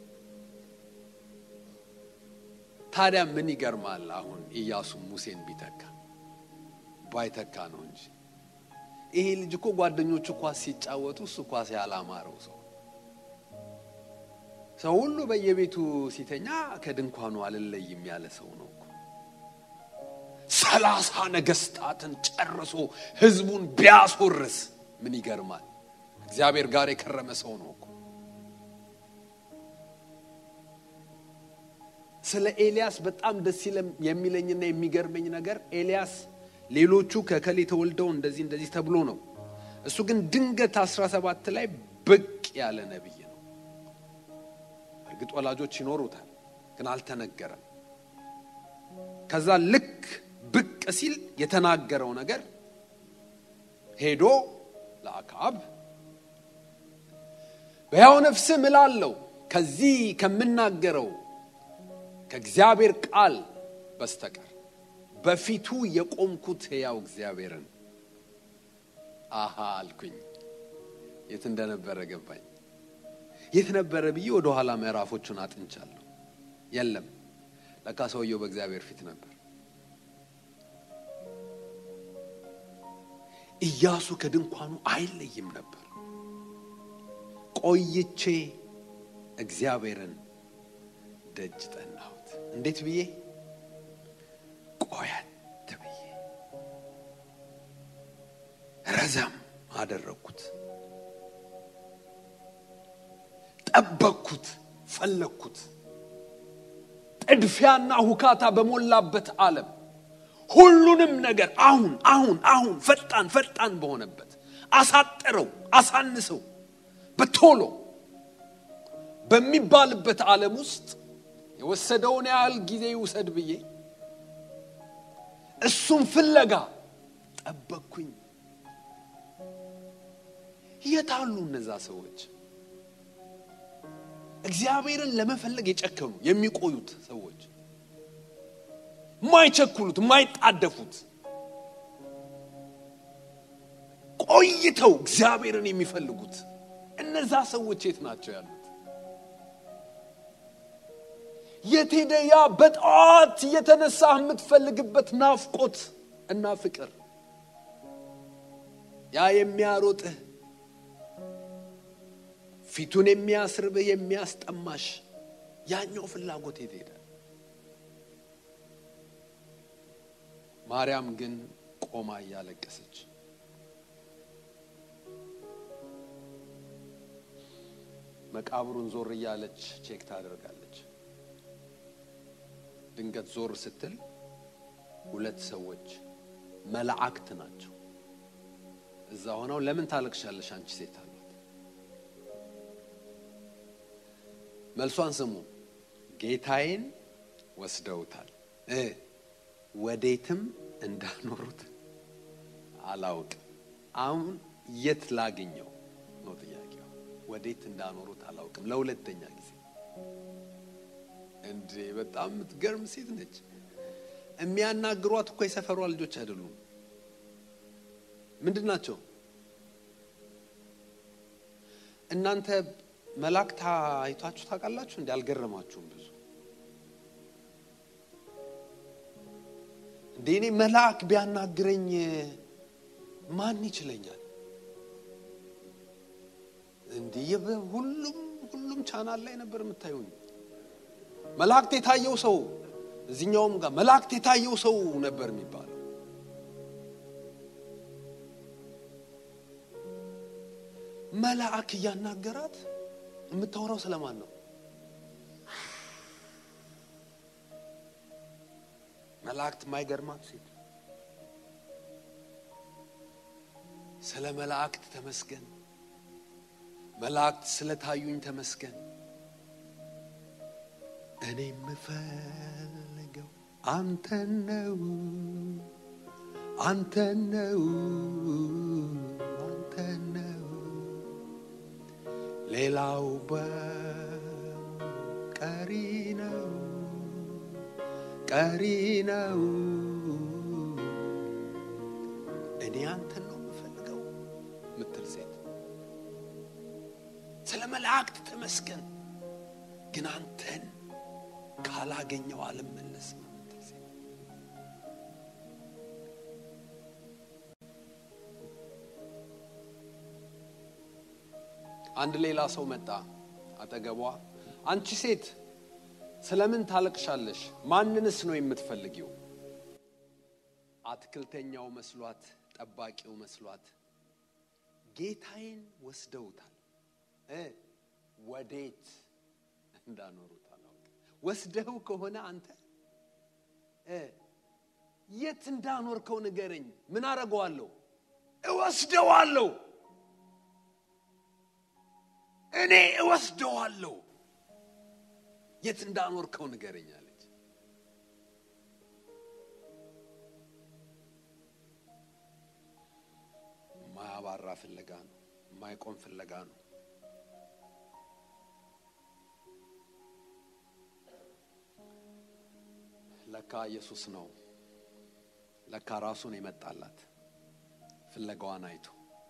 Speaker 1: ታዲያ ምን ይገርማል አሁን ኢያሱ ሙሴን ቢተካ ባይተካ ነው እንጂ ይሄ ልጅ እኮ ጓደኞቹ ኳስ ሲጫወቱ እሱ ኳስ ያላማረው ሰው ሰው ሁሉ በየቤቱ ሲተኛ ከድንኳኑ አልለይም ያለ ሰው ነው እኮ ሰላሳ ነገስታትን ጨርሶ ህዝቡን ቢያስወርስ ምን ይገርማል? እግዚአብሔር ጋር የከረመ ሰው ነው እኮ። ስለ ኤልያስ በጣም ደስ የሚለኝና የሚገርመኝ ነገር ኤልያስ ሌሎቹ ከከሌ ተወልደው እንደዚህ እንደዚህ ተብሎ ነው። እሱ ግን ድንገት 17 ላይ ብቅ ያለ ነቢይ ነው። እርግጥ ወላጆች ይኖሩታል፣ ግን አልተነገረም። ከዛ ልክ ብቅ ሲል የተናገረው ነገር ሄዶ ለአክዓብ በሕያው ነፍስህ እምላለሁ ከዚህ ከምናገረው ከእግዚአብሔር ቃል በስተቀር በፊቱ የቆምኩት ሕያው እግዚአብሔርን አሃ አልኩኝ። የት እንደነበረ ገባኝ። የት ነበረ ብዬ ወደ ኋላ ምዕራፎቹን አጥንቻለሁ። የለም ለካ ሰውየው በእግዚአብሔር ፊት ነበር። ኢያሱ ከድንኳኑ አይለይም ነበር። ቆይቼ እግዚአብሔርን ደጅ ጠናሁት። እንዴት ብዬ? ቆየት ብዬ ረዘም አደረግኩት፣ ጠበቅኩት፣ ፈለግኩት። ጥድፊያና ሁካታ በሞላበት ዓለም ሁሉንም ነገር አሁን አሁን አሁን ፈጣን ፈጣን በሆነበት አሳጠረው፣ አሳንሰው በቶሎ በሚባልበት ዓለም ውስጥ የወሰደውን ያህል ጊዜ ይውሰድ ብዬ እሱም ፍለጋ ጠበቅኩኝ። የታሉ እነዛ ሰዎች? እግዚአብሔርን ለመፈለግ የጨከኑ የሚቆዩት ሰዎች፣ ማይቸኩሉት፣ ማይጣደፉት ቆይተው እግዚአብሔርን የሚፈልጉት እነዛ ሰዎች የት ናቸው ያሉት? የት ሄደ ያ በጠዋት እየተነሳህ የምትፈልግበት ናፍቆት እና ፍቅር? ያ የሚያሮጥህ ፊቱን የሚያስርብህ የሚያስጠማሽ ያኛው ፍላጎት የት ሄደ? ማርያም ግን ቆማ እያለቀሰች መቃብሩን ዞር እያለች ቼክ ታደርጋለች። ድንገት ዞር ስትል ሁለት ሰዎች መላእክት ናቸው እዛ ሆነው ለምን ታለቅሻለሽ አንቺ ሴት አሏት። መልሷን ስሙ። ጌታዬን ወስደውታል እ ወዴትም እንዳኖሩት አላውቅም። አሁን የት ላግኘው ነው ጥያቄው። ወዴት እንዳኖሩት አላውቅም። ለሁለተኛ ጊዜ እንዴ! በጣም የምትገርም ሴት ነች። የሚያናግሯት እኮ የሰፈሯ ልጆች አይደሉም። ምንድን ናቸው? እናንተ መላእክት አይታችሁ ታውቃላችሁ? እንዲ አልገረማችሁም? ብዙ እንዴ እኔ መልአክ ቢያናግረኝ ማን ይችለኛል? እንዲህ ሁሉም ሁሉም ቻናል ላይ ነበር የምታዩኝ። መላእክት የታየው ሰው እዚህኛውም ጋር መላእክት የታየው ሰው ነበር የሚባለው። መልአክ እያናገራት የምታወራው ስለማን ነው? መላእክት የማይገርማት ሴት ስለ መላእክት ተመስገን፣ መላእክት ስለታዩኝ ተመስገን። እኔ የምፈልገው አንተን ነው፣ አንተን ነው፣ አንተን ነው። ሌላው በቀሪ ነው፣ ቀሪ ነው። እኔ አንተን ነው የምፈልገው ምትል ሴት ስለ መላእክት ተመስገን፣ ግን አንተን ካላገኘው አልመለስም የምትል ሴት አንድ ሌላ ሰው መጣ አጠገቧ። አንቺ ሴት ስለምን ታለቅሻለሽ? ማንንስ ነው የምትፈልጊው? አትክልተኛው መስሏት፣ ጠባቂው መስሏት ጌታዬን ወስደውታል እ ወዴት እንዳኖሩት አላውቅም። ወስደው ከሆነ አንተ እ የት እንዳኖርከው ንገረኝ። ምን አረገዋለሁ? እወስደዋለሁ። እኔ እወስደዋለሁ። የት እንዳኖርከው ንገረኝ አለች። የማያባራ ፍለጋ ነው። የማይቆም ፍለጋ ነው። ለካ ኢየሱስ ነው። ለካ ራሱን የመጣላት ፍለጋዋን አይቶ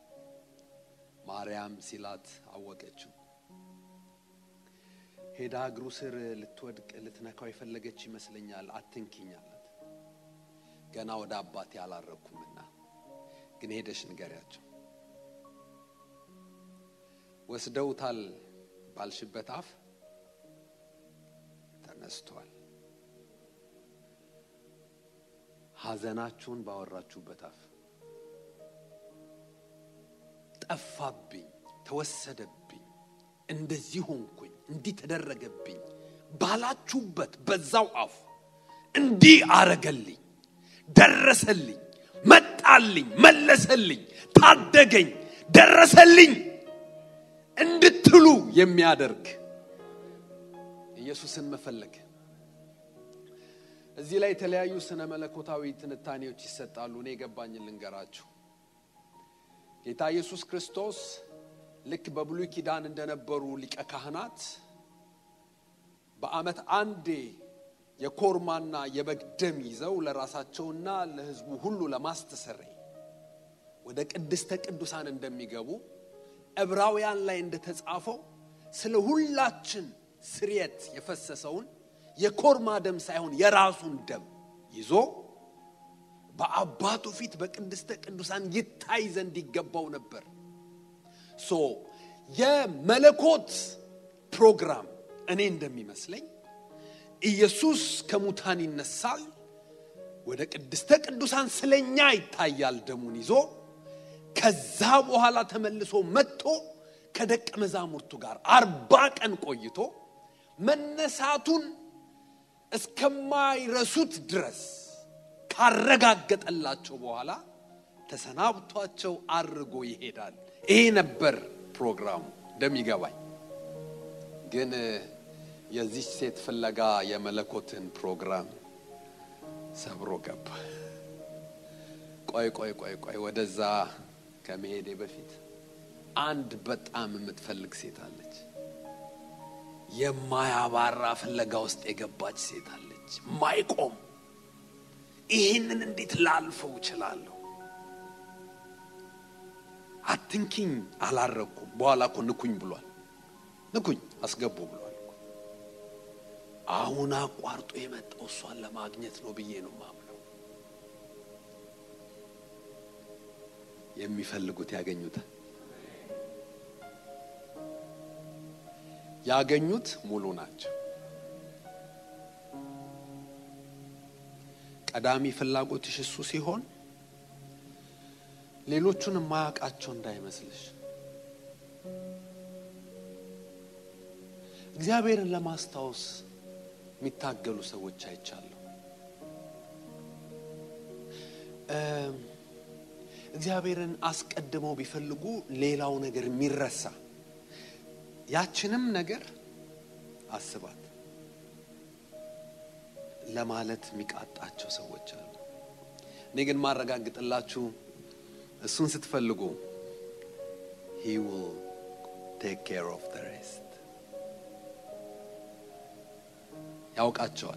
Speaker 1: ማርያም ሲላት አወቀችው። ሄዳ እግሩ ስር ልትወድቅ ልትነካው የፈለገች ይመስለኛል። አትንኪኝ አላት። ገና ወደ አባቴ አላረግኩምና ግን ሄደሽ ንገሪያቸው ወስደውታል ባልሽበት አፍ ተነስቷል። ሐዘናችሁን ባወራችሁበት አፍ ጠፋብኝ፣ ተወሰደብኝ፣ እንደዚህ ሆንኩኝ፣ እንዲህ ተደረገብኝ ባላችሁበት በዛው አፍ እንዲህ አረገልኝ፣ ደረሰልኝ፣ መጣልኝ፣ መለሰልኝ፣ ታደገኝ፣ ደረሰልኝ እንድትሉ የሚያደርግ ኢየሱስን መፈለግ። እዚህ ላይ የተለያዩ ስነ መለኮታዊ ትንታኔዎች ይሰጣሉ። እኔ የገባኝን ልንገራችሁ። ጌታ ኢየሱስ ክርስቶስ ልክ በብሉይ ኪዳን እንደነበሩ ሊቀ ካህናት በዓመት አንዴ የኮርማና የበግ ደም ይዘው ለራሳቸውና ለሕዝቡ ሁሉ ለማስተሰረይ ወደ ቅድስተ ቅዱሳን እንደሚገቡ ዕብራውያን ላይ እንደተጻፈው ስለ ሁላችን ስርየት የፈሰሰውን የኮርማ ደም ሳይሆን የራሱን ደም ይዞ በአባቱ ፊት በቅድስተ ቅዱሳን ይታይ ዘንድ ይገባው ነበር። ሶ የመለኮት ፕሮግራም እኔ እንደሚመስለኝ ኢየሱስ ከሙታን ይነሳል፣ ወደ ቅድስተ ቅዱሳን ስለኛ ይታያል ደሙን ይዞ ከዛ በኋላ ተመልሶ መጥቶ ከደቀ መዛሙርቱ ጋር አርባ ቀን ቆይቶ መነሳቱን እስከማይረሱት ድረስ ካረጋገጠላቸው በኋላ ተሰናብቷቸው አርጎ ይሄዳል። ይሄ ነበር ፕሮግራሙ እንደሚገባኝ። ግን የዚች ሴት ፍለጋ የመለኮትን ፕሮግራም ሰብሮ ገባ። ቆይ ቆይ ቆይ ቆይ ወደዛ ከመሄዴ በፊት አንድ በጣም የምትፈልግ ሴት አለች። የማያባራ ፍለጋ ውስጥ የገባች ሴት አለች። ማይቆም ይህንን እንዴት ላልፈው እችላለሁ? አትንኪኝ አላረኩም። በኋላ እኮ ንኩኝ ብሏል። ንኩኝ አስገቡ ብሏል እኮ። አሁን አቋርጦ የመጣው እሷን ለማግኘት ነው ብዬ ነው ማምነው። የሚፈልጉት ያገኙታል። ያገኙት ሙሉ ናቸው። ቀዳሚ ፍላጎትሽ እሱ ሲሆን ሌሎቹን የማያውቃቸው እንዳይመስልሽ። እግዚአብሔርን ለማስታወስ የሚታገሉ ሰዎች አይቻለሁ። እግዚአብሔርን አስቀድመው ቢፈልጉ ሌላው ነገር የሚረሳ ያችንም ነገር አስባት ለማለት የሚቃጣቸው ሰዎች አሉ። እኔ ግን ማረጋግጥላችሁ እሱን ስትፈልጉ he will take care of the rest ያውቃቸዋል።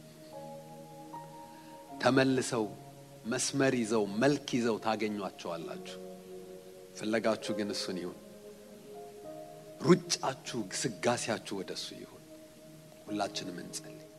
Speaker 1: ተመልሰው መስመር ይዘው መልክ ይዘው ታገኟቸዋላችሁ። ፍለጋችሁ ግን እሱን ይሁን። ሩጫችሁ፣ ግስጋሴያችሁ ወደ እሱ ይሁን። ሁላችንም እንጸልይ።